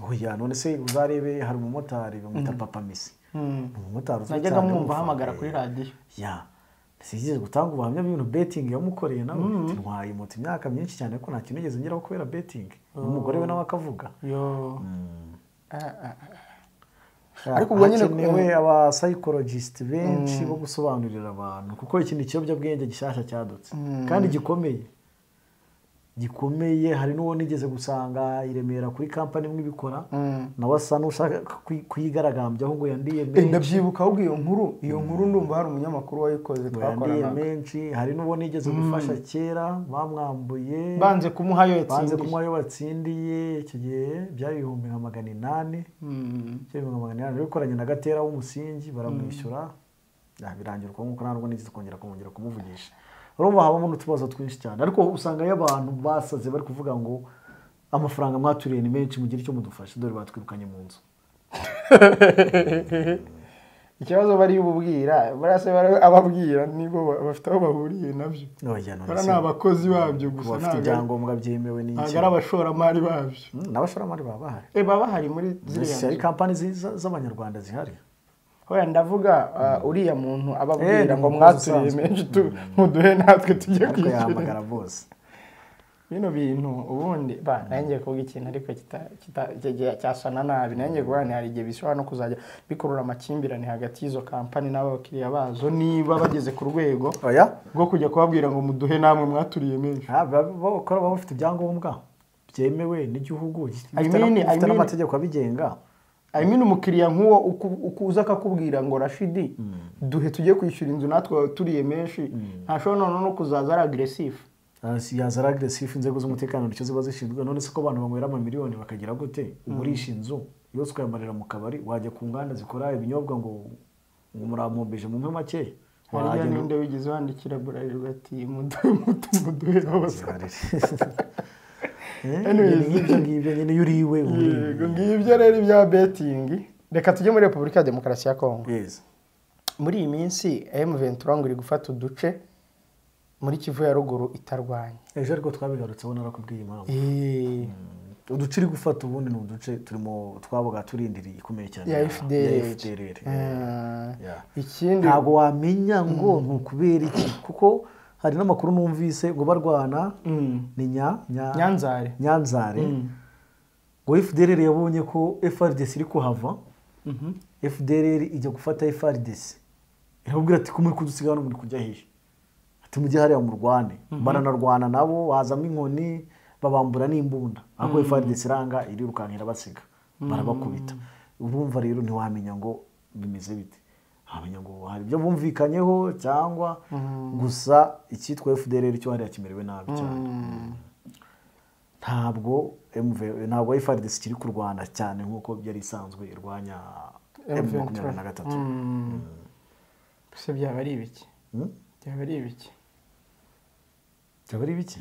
oya none se uzarebe hari umumotari bamwita papa misi ni umumotari uzwi najyaga cyane mwumva gupfa. ahamagara kuri radiyo ya sinigeze gutanga ubuhamya bw'ibintu betingi yamukoreye nawe ati ntwaye moto imyaka myinshi cyane ko nta kintu nigeze ngeraho kubera betingi n'umugore we nawe akavuga yo Ah, ah, ah. Ariko ubwo nyine hakenewe abasayikorojisiti benshi bo gusobanurira abantu kuko iki ni ikiyobyabwenge gishyashya cyadutse kandi gikomeye gikomeye hari n'uwo nigeze gusanga i Remera kuri kampani imwe ibikora nawe asa n'ushaka kwi- kwigaragambyaho ngo yandiye Eh, menshi ndabyibuka ahubwo iyo nkuru iyo nkuru ndumva hari umunyamakuru wayikoze ngo yandiye twakoranaga menshi hari n'uwo nigeze gufasha kera bamwambuye banze kumuha yo banze yatsindiye kumuha ayo watsindiye icyo gihe byari ibihumbi nka magana inani Mm. ibihumbi magana inani rero ikoranye na gatera w'umusingi baramwishyura Ah, birangira uko nguko ntabwo nigeze kongera kumwongera kumuvugisha urumva habamo n'utubazo twinshi cyane ariko usangayo abantu basaze bari kuvuga ngo amafaranga mwaturiye ni menshi mugire icyo mudufashe dore batwirukanye mu nzu ikibazo bari bubwira buriya se bari ababwira nibo ba- bafite aho bahuriye nabyo Oya, none bariya se ni abakozi babyo kuba gusa bafite ntabwo ari- ibyangombwa byemewe ntabwo n'iki ari abashoramari babyo Mm, n'abashoramari baba bahari Eh, baba bahari muri ziriya hari nzu. kampani zi- za- z'abanyarwanda zihari Hoya ndavuga uh, uriya muntu Eh, ababwira ni ngo umukozi mwaturiye usanzwe. menshi tu- muduhe natwe tujye ariko kwishyura yahamagara bose bino bintu ubundi ba nanjye kuvuga ikintu ariko kita- kita- cya- cya- cyasana nabi nanjye kuvuga ni hari igihe bishobora no kuzajya bikurura amakimbirane hagati y'izo kampani n'abakiriya bazo niba bageze ku rwego oya rwo kujya kubabwira ngo muduhe namwe mwaturiye menshi Ah, baba- bakora baba bafite ibyangombwa byemewe n'igihugu gifite I na- mean- I gifite mean- n'amategeko abigenga I mean umukiriya nk'uwo uku- ukuza akakubwira ngo rashidi duhe tujye kwishyura inzu natwe turiye menshi ntashobora noneho no kuzaza ari agresifu Ah, si yaza ari agresifu inzego z'umutekano nicyo ziba zishinzwe none se ko abantu banywera amamiliyoni bakagira gute ugurisha inzu yose ukayamarira mu kabari wajya ku nganda zikora ibinyobwa ngo ngo murampombeje mumpe make hariya Wagenda- ninde wigeze wandikira burarirwa ati muduhe muduhe muduhe abasaba Eh, Anyways. nyine nk'ibyo ngibyo nyine iyo uri iwe uba uri iwe. yego ngibyo rero ibya betingi reka tujye muri repubulika ya demokarasi ya kongo Yes. muri iyi minsi emu ventura ngo iri gufata uduce muri kivu ya ruguru itarwanya ejo ariko twabigarutseho narakubwiye impamvu Eh, uduce iri gufata ubundi ni uduce turimo twabaga turindiriye ikomeye cyane ya ya fdr FDLR. Ya. ikindi ntabwo wamenya ngo ni ukubera iki kuko hari n'amakuru numvise ngo barwana Mm. ni nya- nya- nyanzare nyanzare ngo fdr yabonye ko frdc iri kuhava fdr ijya gufata frdc iramubwira ati kumwe kudusiga hano muri kujya hehe ati mujye hariya murwane baranarwana nabo bazamo inkoni babambura n'imbunda ahubwo frdc iranga irirukankira basiga barabakubita urumva rero ntiwamenya ngo bimeze bite wamenya ngo hari ibyo bumvikanyeho cyangwa gusa icyitwa fdr cyo hariya kimerewe nabi cyane ntabwo MV ntabwo FARDC ikiri kurwana cyane nk'uko byari isanzwe irwanya M makumyabiri na gatatu se byaba ari ibiki byaba ari ibiki byaba ari bike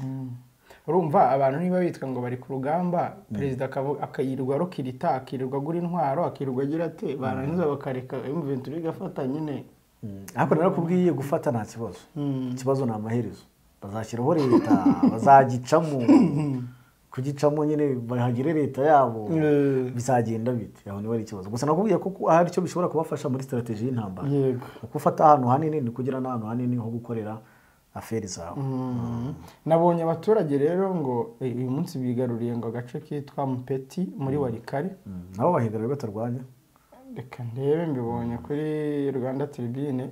urumva abantu niba bitwa ngo bari ku rugamba perezida akavu- akayirirwa rukirita akirirwa agura intwaro akirirwa agira ate barangiza bakareka emu ventura igafata nyine ariko narakubwiye gufata nta kibazo ikibazo ni amaherezo bazashyiraho leta bazagicamo kugicamo nyine bahagire leta yabo Eh. bizagenda bite aho niba ari ikibazo gusa nakubwiye ko ku- hari icyo bishobora kubafasha muri strategy y'intambara yego Uko ufata ahantu hanini ni kugira n'ahantu hanini ho gukorera aferi zawe nabonye abaturage rero ngo eh, uyu munsi bigaruriye ngo agace kitwa mupeti muri warikare nabo bahigarira batarwanya reka ndebe mbibonye kuri rwanda tribune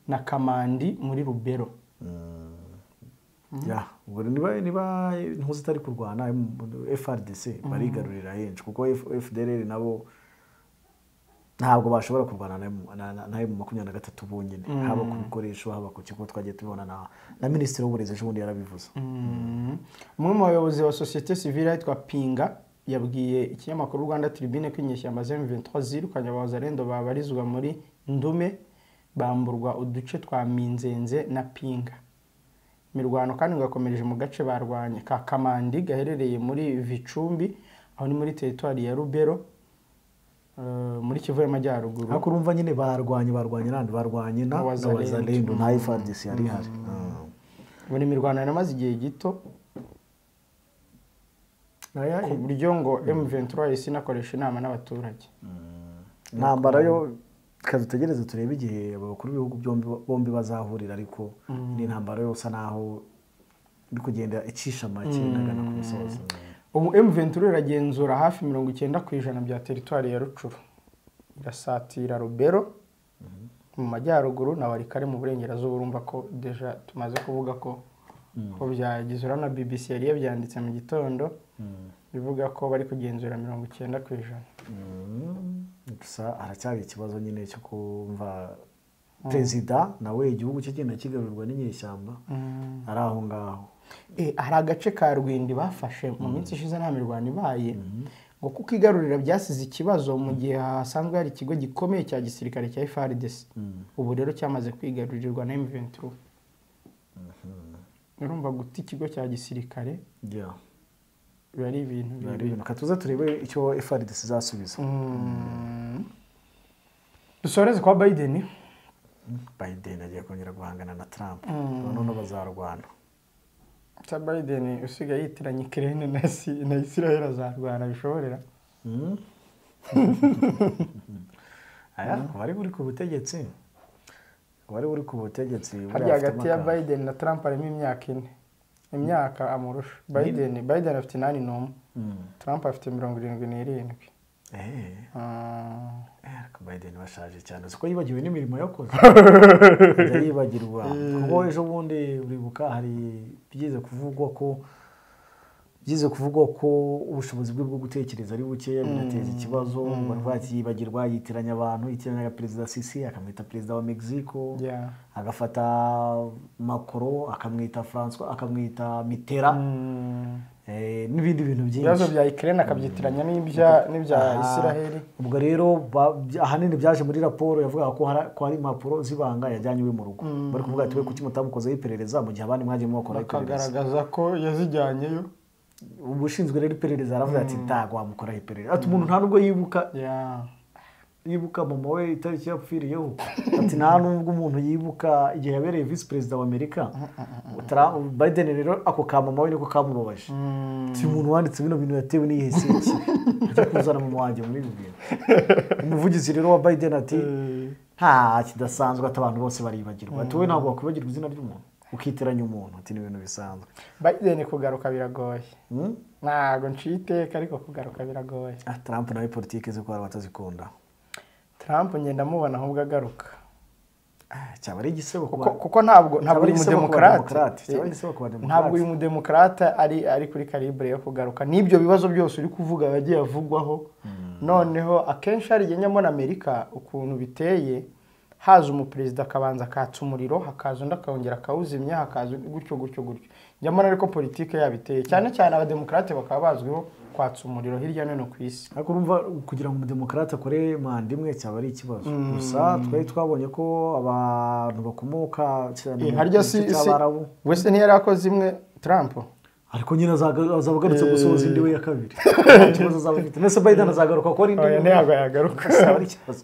na kamandi muri rubero Ya, ubwo niba niba intuzi itari kurwana FRDC barigarurira henshi kuko F- FDLR nabo ntabwo bashobora kurwana na M- na- na- na M makumyabiri na gatatu bonyine haba ku bikoresho haba ku kigo twagiye tubibona na na minisitiri w'uburezi ejo bundi yarabivuze umwe mu bayobozi ba sosiyete sivile yitwa pinga yabwiye ikinyamakuru rwanda tribune ko inyeshyamba za M23 zirukanye abazarendo babarizwa muri ndume bamburwa uduce twa minzenze na pinga imirwano kandi ngo yakomereje mu gace barwanye ka kamandi gaherereye muri vicumbi aho ni muri teritwari ya rubero eh, muri kivu y'amajyaruguru ariko urumva nyine barwanye barwanye nandi barwanye na na Wazalendo. wazalendo na FRDC yari ihari Mm. buri mirwano yaramaze igihe gito ku buryo ngo M23 yahise inakoresha inama n'abaturage intambara yo kadutegereze turebe igihe abakuru b'ibihugu byombi bombi bazahurira ariko ni intambara yose naho iri kugenda icisha make inagana ku musozo ubu M23 iragenzura hafi mirongo icyenda ku ijana bya teritwari ya rucuru irasatira rubero mu majyaruguru na warikare mu burengerazuba urumva ko deja tumaze kuvuga ko ko byagize uriya na bbc yari yabyanditse mu gitondo bivuga ko bari kugenzura mirongo icyenda ku ijana gusa haracyari ikibazo nyine cyo kumva perezida nawe igihugu cye genda kigarurwa n'inyeshyamba ari aho ngaho Eh, hari agace ka rwindi bafashe mu minsi ishize nta mirwano ibaye ngo kuko igarurira byasize ikibazo mu gihe hasanzwe hari ikigo gikomeye cya gisirikare cya FARDC ubu rero cyamaze kwigarurirwa na M23 urumva guta ikigo cya gisirikare Yeah. biba ari ibintu Biba ari bibi ibintu. Ka tuze turebe icyo FRDC izasubiza dusoreze kwa Biden Biden agiye kongera guhangana na Trump noneho bazarwana cya Biden usigaye yitiranya Ukraine na, Isi- na Israel azarwana bishobora aya abari buri ku butegetsi abari buri ku butegetsi buriya harya afite hagati ya amaka. Biden na Trump harimo imyaka ine imyaka amurusha Biden Biden afite inani n'umwe Trump afite mirongo irindwi n'irindwi Eh, Ah, eh, ariko Biden bashaje cyane uzi ko yibagiwe n'imirimo yakoze ajya yibagirwa kuko ejo bundi uribuka hari byize kuvugwa ko byize kuvugwa ko ubushobozi bwe bwo gutekereza ari bukeya binateza ikibazo bari bakiyibagirwa yitiranya abantu yitiranyaga perezida Sisi akamwita perezida wa Mexico yeah. agafata Macron akamwita François akamwita Mitterrand Mm, eh, n'ibindi bintu ibibazo byinshi bya Ukraine akabyitiranya n'ibya n'ibya Ah, Israel ubwo rero ba- by- ahanini byaje muri raporo yavugaga ko hari- ko hari impapuro z'ibanga yajyanye iwe mu rugo bari kuvuga ati we kuki mutamukozeho iperereza mu gihe abandi mwagiye mubakora iperereza bakagaragaza ko yazijyanyeyo ubushinzwe rero iperereza aravuga ati ntabwo wamukoraho iperereza ati umuntu nta nubwo yibuka yeah. yibuka mama we itariki yapfiriyeho ati nta nubwo umuntu yibuka igihe yabereye visi perezida wa amerika Tra- biden rero ako ka mama we niko kamubabaje si umuntu wanditse bino bintu yatewe n'iyihe siki ajya kuzana mama wanjye muri ibi bintu umuvugizi rero wa biden ati nta kidasanzwe ati abantu bose baribagirwa ati wowe ntabwo wakwibagirwa izina ry'umuntu ukiteranya umuntu ati ni ibintu bisanzwe Biden kugaruka biragoye Mm? ntago nciye iteka ariko kugaruka biragoye Ah, trump nawe politiki ze ko hari abatazikunda Trump ngenda mubona ahubwo agaruka Ah, cyaba ari igisebo ku kuko, bantu. kuko ntabwo ntabwo Cyaba uri ari igisebo ku umudemokarate bademokarate, cyaba ari igisebo ku bademokarate. ntabwo uyu mudemokarate ari ari kuri karibure yo kugaruka n'ibyo bibazo byose uri kuvuga yagiye avugwaho noneho akenshi hari igihe nyamara amerika ukuntu biteye haza umuperezida akabanza akatsa umuriro hakaza undi akawongera akawuzimya hakaza undi gutyo gutyo gutyo nyamara ariko politike yabo iteye cyane cyane abademokarate bakaba bazwiho kwatsa umuriro hirya no hino ku isi ariko urumva kugira ngo umudemokarate akore manda imwe cyaba ari ikibazo gusa twari twabonye ko abantu bakomoka cyane Eh, mu harya si gice si cy'abarabu wese ntiyari akoze imwe Trump ariko nyine azaga- azaba agarutse gusohoza indi we ya kabiri nta kibazo azaba afite ndetse biden azagaruka ko ari indi Oya, we. ntabwo yagaruka. Azaba ari ikibazo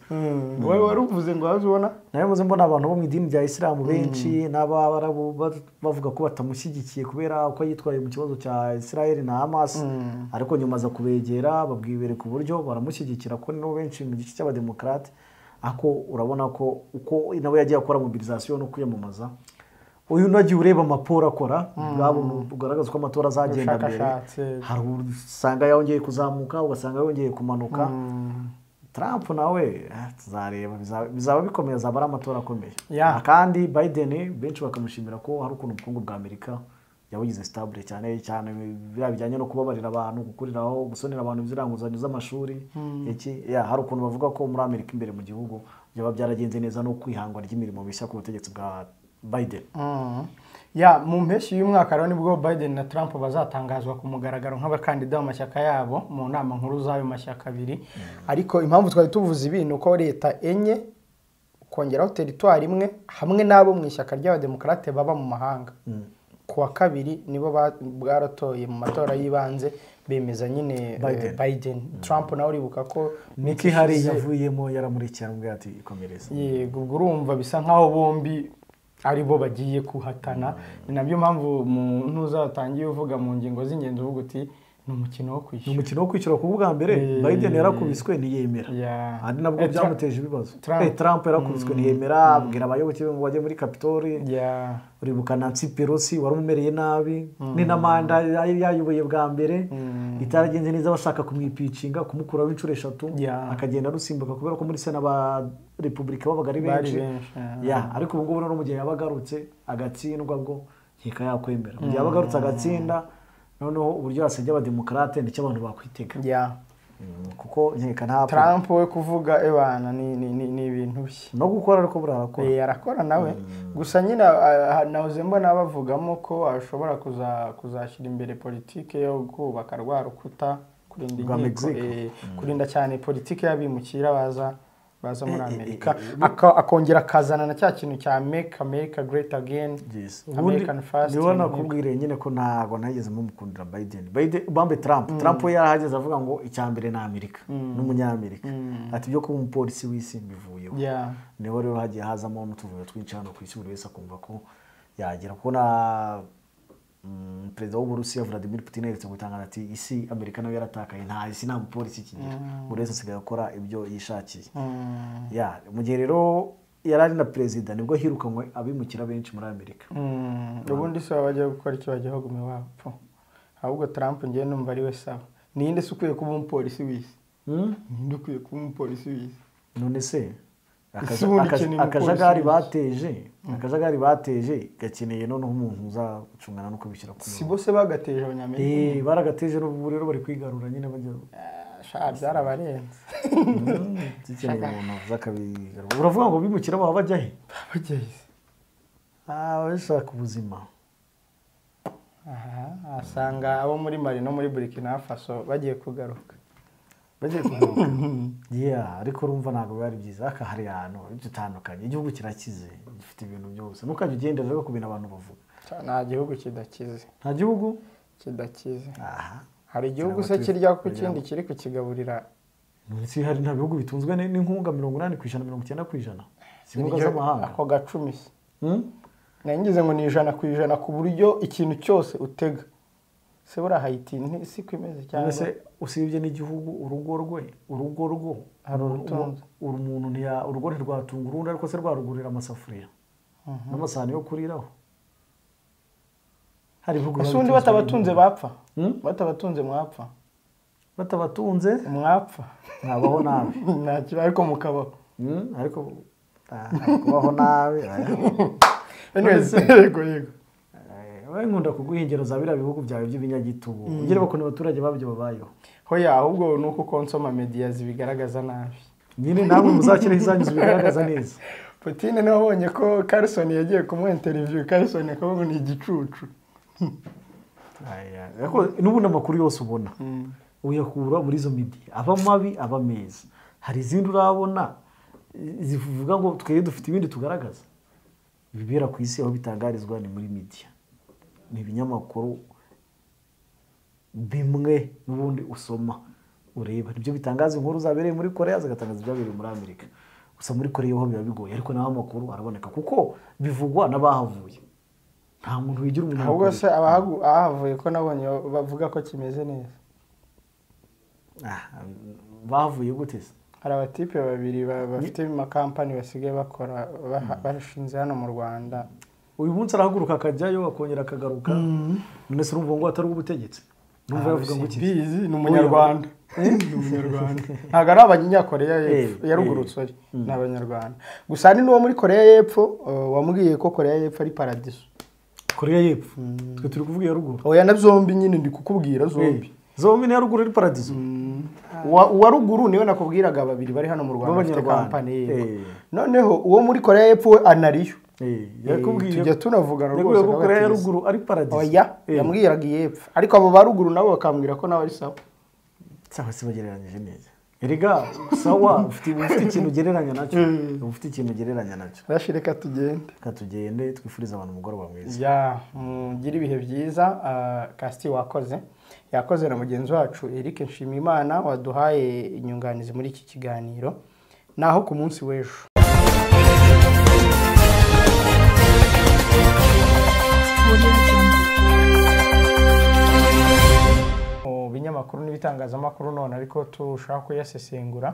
wowe wari uvuze ngo waje ubona nawe muze mbona abantu bo mu idini rya isilamu benshi n'abarabu ba- bavuga ko batamushyigikiye kubera uko yitwaye mu kibazo cya israel na hamas ariko nyuma aza kubegera babwibereka uburyo baramushyigikira ko nibo benshi mu gice cy'abademokarate ako urabona ko uko nawe yagiye akora mobilizasiyo no kwiyamamaza uyu unagiye ureba amaporo akora urabona ugaragaza uko amatora azagenda mbere Ubushakashatsi. hari usanga yongeye kuzamuka ugasanga yongeye kumanuka trump nawe eh, tuzareba bizaba- bizaba bikomeye azaba ari amatora akomeye Yeah. kandi biden benshi bakamushimira ko hari ukuntu ubukungu bwa amerika yabugize sitabule cyane cyane biriya bijyanye no kubabarira abantu gukuriraho gusonera abantu ziriya nguzanyo z'amashuri iki yeah, hari ukuntu bavuga ko muri amerika imbere mu gihugu byaba byaragenze neza no kwihangwa ry'imirimo mishya ku butegetsi bwa biden Mm. ya mu mpeshyi y'umwaka rero nibwo biden na trump bazatangazwa ku mugaragaro nk'abakandida b'amashyaka yabo mu nama nkuru z'ayo mashyaka abiri ariko impamvu twari tuvuze ibi ni uko leta enye kongeraho teritwari imwe hamwe n'abo mu ishyaka ry'abademokarate baba mu mahanga ku wa kabiri nibo ba- bwaratoye mu matora y'ibanze bemeza nyine eh, Biden. biden trump nawe uribuka ko niki hari ishize- yavuyemo yaramurikiye aramubwira ati ikomereza yego ubwo urumva bisa nk'aho bombi ari bo bagiye kuhatana ni nabyo mpamvu umuntu uzatangiye uvuga mu ngingo z'ingenzi uvuga uti ni umukino wo ni kwishyura umukino wo kwishyura ku bwa mbere Eh, biden yarakubiswe ntiyemera yeah. ari nabwo Eh, Trump- byamuteje ibibazo Trump. Eh, trump yarakubiswe ntiyemera abwira abayoboke be ngo bajye muri kapitoli Ya, uribuka nancy pelosi wari umumereye nabi ni na manda yari yayoboye bwa mbere itaragenze neza bashaka kumwipicinga kumukuraho inshuro eshatu Yeah. akagenda arusimbuka kubera ko muri sena aba repubulika babaga ari Bari benshi benshi, yeah. Yeah, ariko ubu ngubu noneho mu gihe yaba agarutse agatsindwa bwo nkeka yakwemera mu gihe yaba agarutse agatsinda noneho uburyo yasabye abademokarate nicyo abantu bakwitega ya. Mm, kuko nkeka nta trump we kuvuga ebana ni ni- ni- ni ibintu bye no gukora ariko buriya arakora Eh, arakora nawe gusa nyine ah, ah, nahoze mbona bavugamo ko ashobora kuza- kuzashyira imbere politiki yo kubaka rwa rukuta kurinda inkiko Rwa Mexico. eh, kurinda cyane politiki y'abimukira baza baza muri amerika Aka- akongera akazana na cya kintu cya make america great again ubundi american first niba ni- nakubwiriye nyine ko ntabwo nageze mumukundira biden biden bambe trump trump we yarahageze avuga ngo icya mbere ni amerika ni umunyamerika ati ibyo kuba umupolisi w'isi mbivuyeho Yeah. niho rero hagiye hazamo n'utuvuyo twinshi hano ku isi buri wese akumva ko yagera kuko na mm, perezida w'uburusiya vladimir putin aherutse gutangaza ati isi amerika nayo yaratakaye nta isi nta mupolisi ikigira buri wese asigaye akora ibyo yishakiye Ya, mu gihe rero yari ari na perezida nibwo hirukanywe abimukira benshi muri amerika Mm, ubundi si baba bajya gukora icyo bajya baguma iwapfu ahubwo trump ngewe numva ari we sawa ninde se ukwiye kuba umupolisi w'isi Hmm? ninde ukwiye kuba umupolisi w'isi none se akaja- Ese ubundi akaja- ikeneye umupolisi akajagari w'iki? bateje akajagari bateje gakeneye noneho umuntu uza gucungana no kubishyira ku si murongo. bose bagateje abanyamerika Eh, baragateje n'ubu rero bari kwigarura nyine bajya sha byarabarenze Mm, zikeneye umuntu uza akabigarura uravuga ngo bimukira baba bajya he bageze Ah, bashaka ubuzima aha asanga abo muri mari no muri burkina faso bagiye kugaruka bagiye kugaruka Yeah, ariko urumva ntabwo biba ari byiza ariko hari ahantu dutandukanye igihugu kirakize gifite ibintu byose ntukajya ugendera rero ku bintu abantu bavuga nta gihugu kidakize nta gihugu kidakize aha hari igihugu se Cyangwa turi- kirya ku kugira kindi ngo- kiri kukigaburira munsi hari nta bihugu bitunzwe ni- n'inkunga mirongo inani ku ijana mirongo icyenda ku ijana si inkunga iryo- z'amahanga ako gacumi se Hmm? nangize ngo ni ijana ku ijana ku buryo ikintu cyose utega se buriya hayiti si ko imeze cyangwa mbese usibye n'igihugu urugo rwe urugo rwo Hari umuntu- urutunzi. uru- umuntu ntiya- urugo ntirwatunga urundi ariko se rwarugurira amasafuriya n'amasahani yo kuriraho hari ibihugu ese biba ubundi bitunzwe batabatunze n'inkunga. bapfa Hmm? batabatunze mwapfa batabatunze mwapfa ntabaho nabi ntacyo ariko mukabaho Hmm? ariko ah, kubaho nabi Anyways, None yego yego we nkunda kuguha ingero za biriya bihugu byawe by'ibinyagitugu ugere bakuntu abaturage babyo babayeho hoya ahubwo ni uko konsoma mediya zibigaragaza nabi nyine namwe muzashyireho izanyu zibigaragaza neza Putine niwe wabonye ko Carson yagiye kumuha interiviyu Carson akavuga ni igicucu Aya, ariko n'ubundi amakuru yose ubona uyakura muri izo midiya aba mabi aba meza hari izindi urabona eh, zivuga ngo twebwe dufite ibindi tugaragaza ibibera ku isi aho bitangarizwa ni muri midiya ni ibinyamakuru bimwe n'ubundi usoma ureba nibyo bitangaza inkuru zabereye muri koreya zigatangaza ibyabereye muri amerika gusa muri koreya ho biba bigoye ariko naho amakuru araboneka kuko bivugwa n'abahavuye nta muntu wigira umunyamakuru ahubwo se abahagu- abahavuye ko nabonye bavuga ko kimeze neza Ah, bavuye gute se hari abatipe babiri ba- bafite amakampani basigaye bakora baha- bashinze hano mu rwanda uyu munsi arahaguruka akajyayo akongera akagaruka none se urumva ngo atari ubutegetsi urumva yavuga ngo iki Simbizi, ni umunyarwanda ni umunyarwanda ntabwo ari abanyakoreya y'epfo Eh, ya ruguru sorry ni abanyarwanda gusa ni n'uwo muri koreya y'epfo uh, wamubwiye ko koreya y'epfo ari paradiso koreya y'epfo twe turi kuvuga iya ruguru oya na zombi nyine ndi kukubwira zombi zombi n'iya ruguru ari paradizo Uwa- uwa ruguru niwe nakubwiraga babiri bari hano mu rwanda bafite B'abanyarwanda. kampani Eh. yego noneho uwo muri koreya y'epfo we anariyo Eh, Eh, yakubwiye tujya tunavugana yakubwiye rwose ko koreya ya n'abatizi. ruguru ari paradizo oya Eh, yamubwiraga iy'epfo ariko abo ba ruguru nabo bakambwira ko nawe ari sawa cyangwa se bagereranyije neza erega sawa ufite uba ufite ikintu ugereranya nacyo uba ufite ikintu ugereranya nacyo rashi reka tugende reka tugende twifurize abantu umugoroba mwiza ya mugire ibihe byiza kasiti wakoze yakoze na mugenzi wacu eric nshimiyimana waduhaye inyunganizi muri iki kiganiro naho ku munsi w'ejo mu binyamakuru n'ibitangazamakuru none ariko turashaka kuyasesengura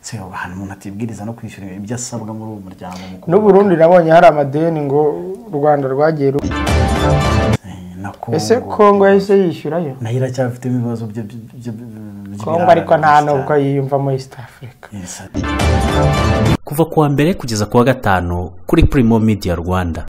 se ubu ahantu umuntu atibwiriza no kwishyura ibyo asabwa muri uwo muryango mukuru n'uburundi nabonye hari amadeni ngo u rwanda rwagiye ru- Eh, na ese kongo kongo yahise yishyurayo nayo iracyafitemo ibibazo byo byo- byo- by'ibirara kongo ariko nta cyane. nubwo yiyumvamo east africa Yes. kuva ku wa mbere kugeza ku wa gatanu kuri Primo Media Rwanda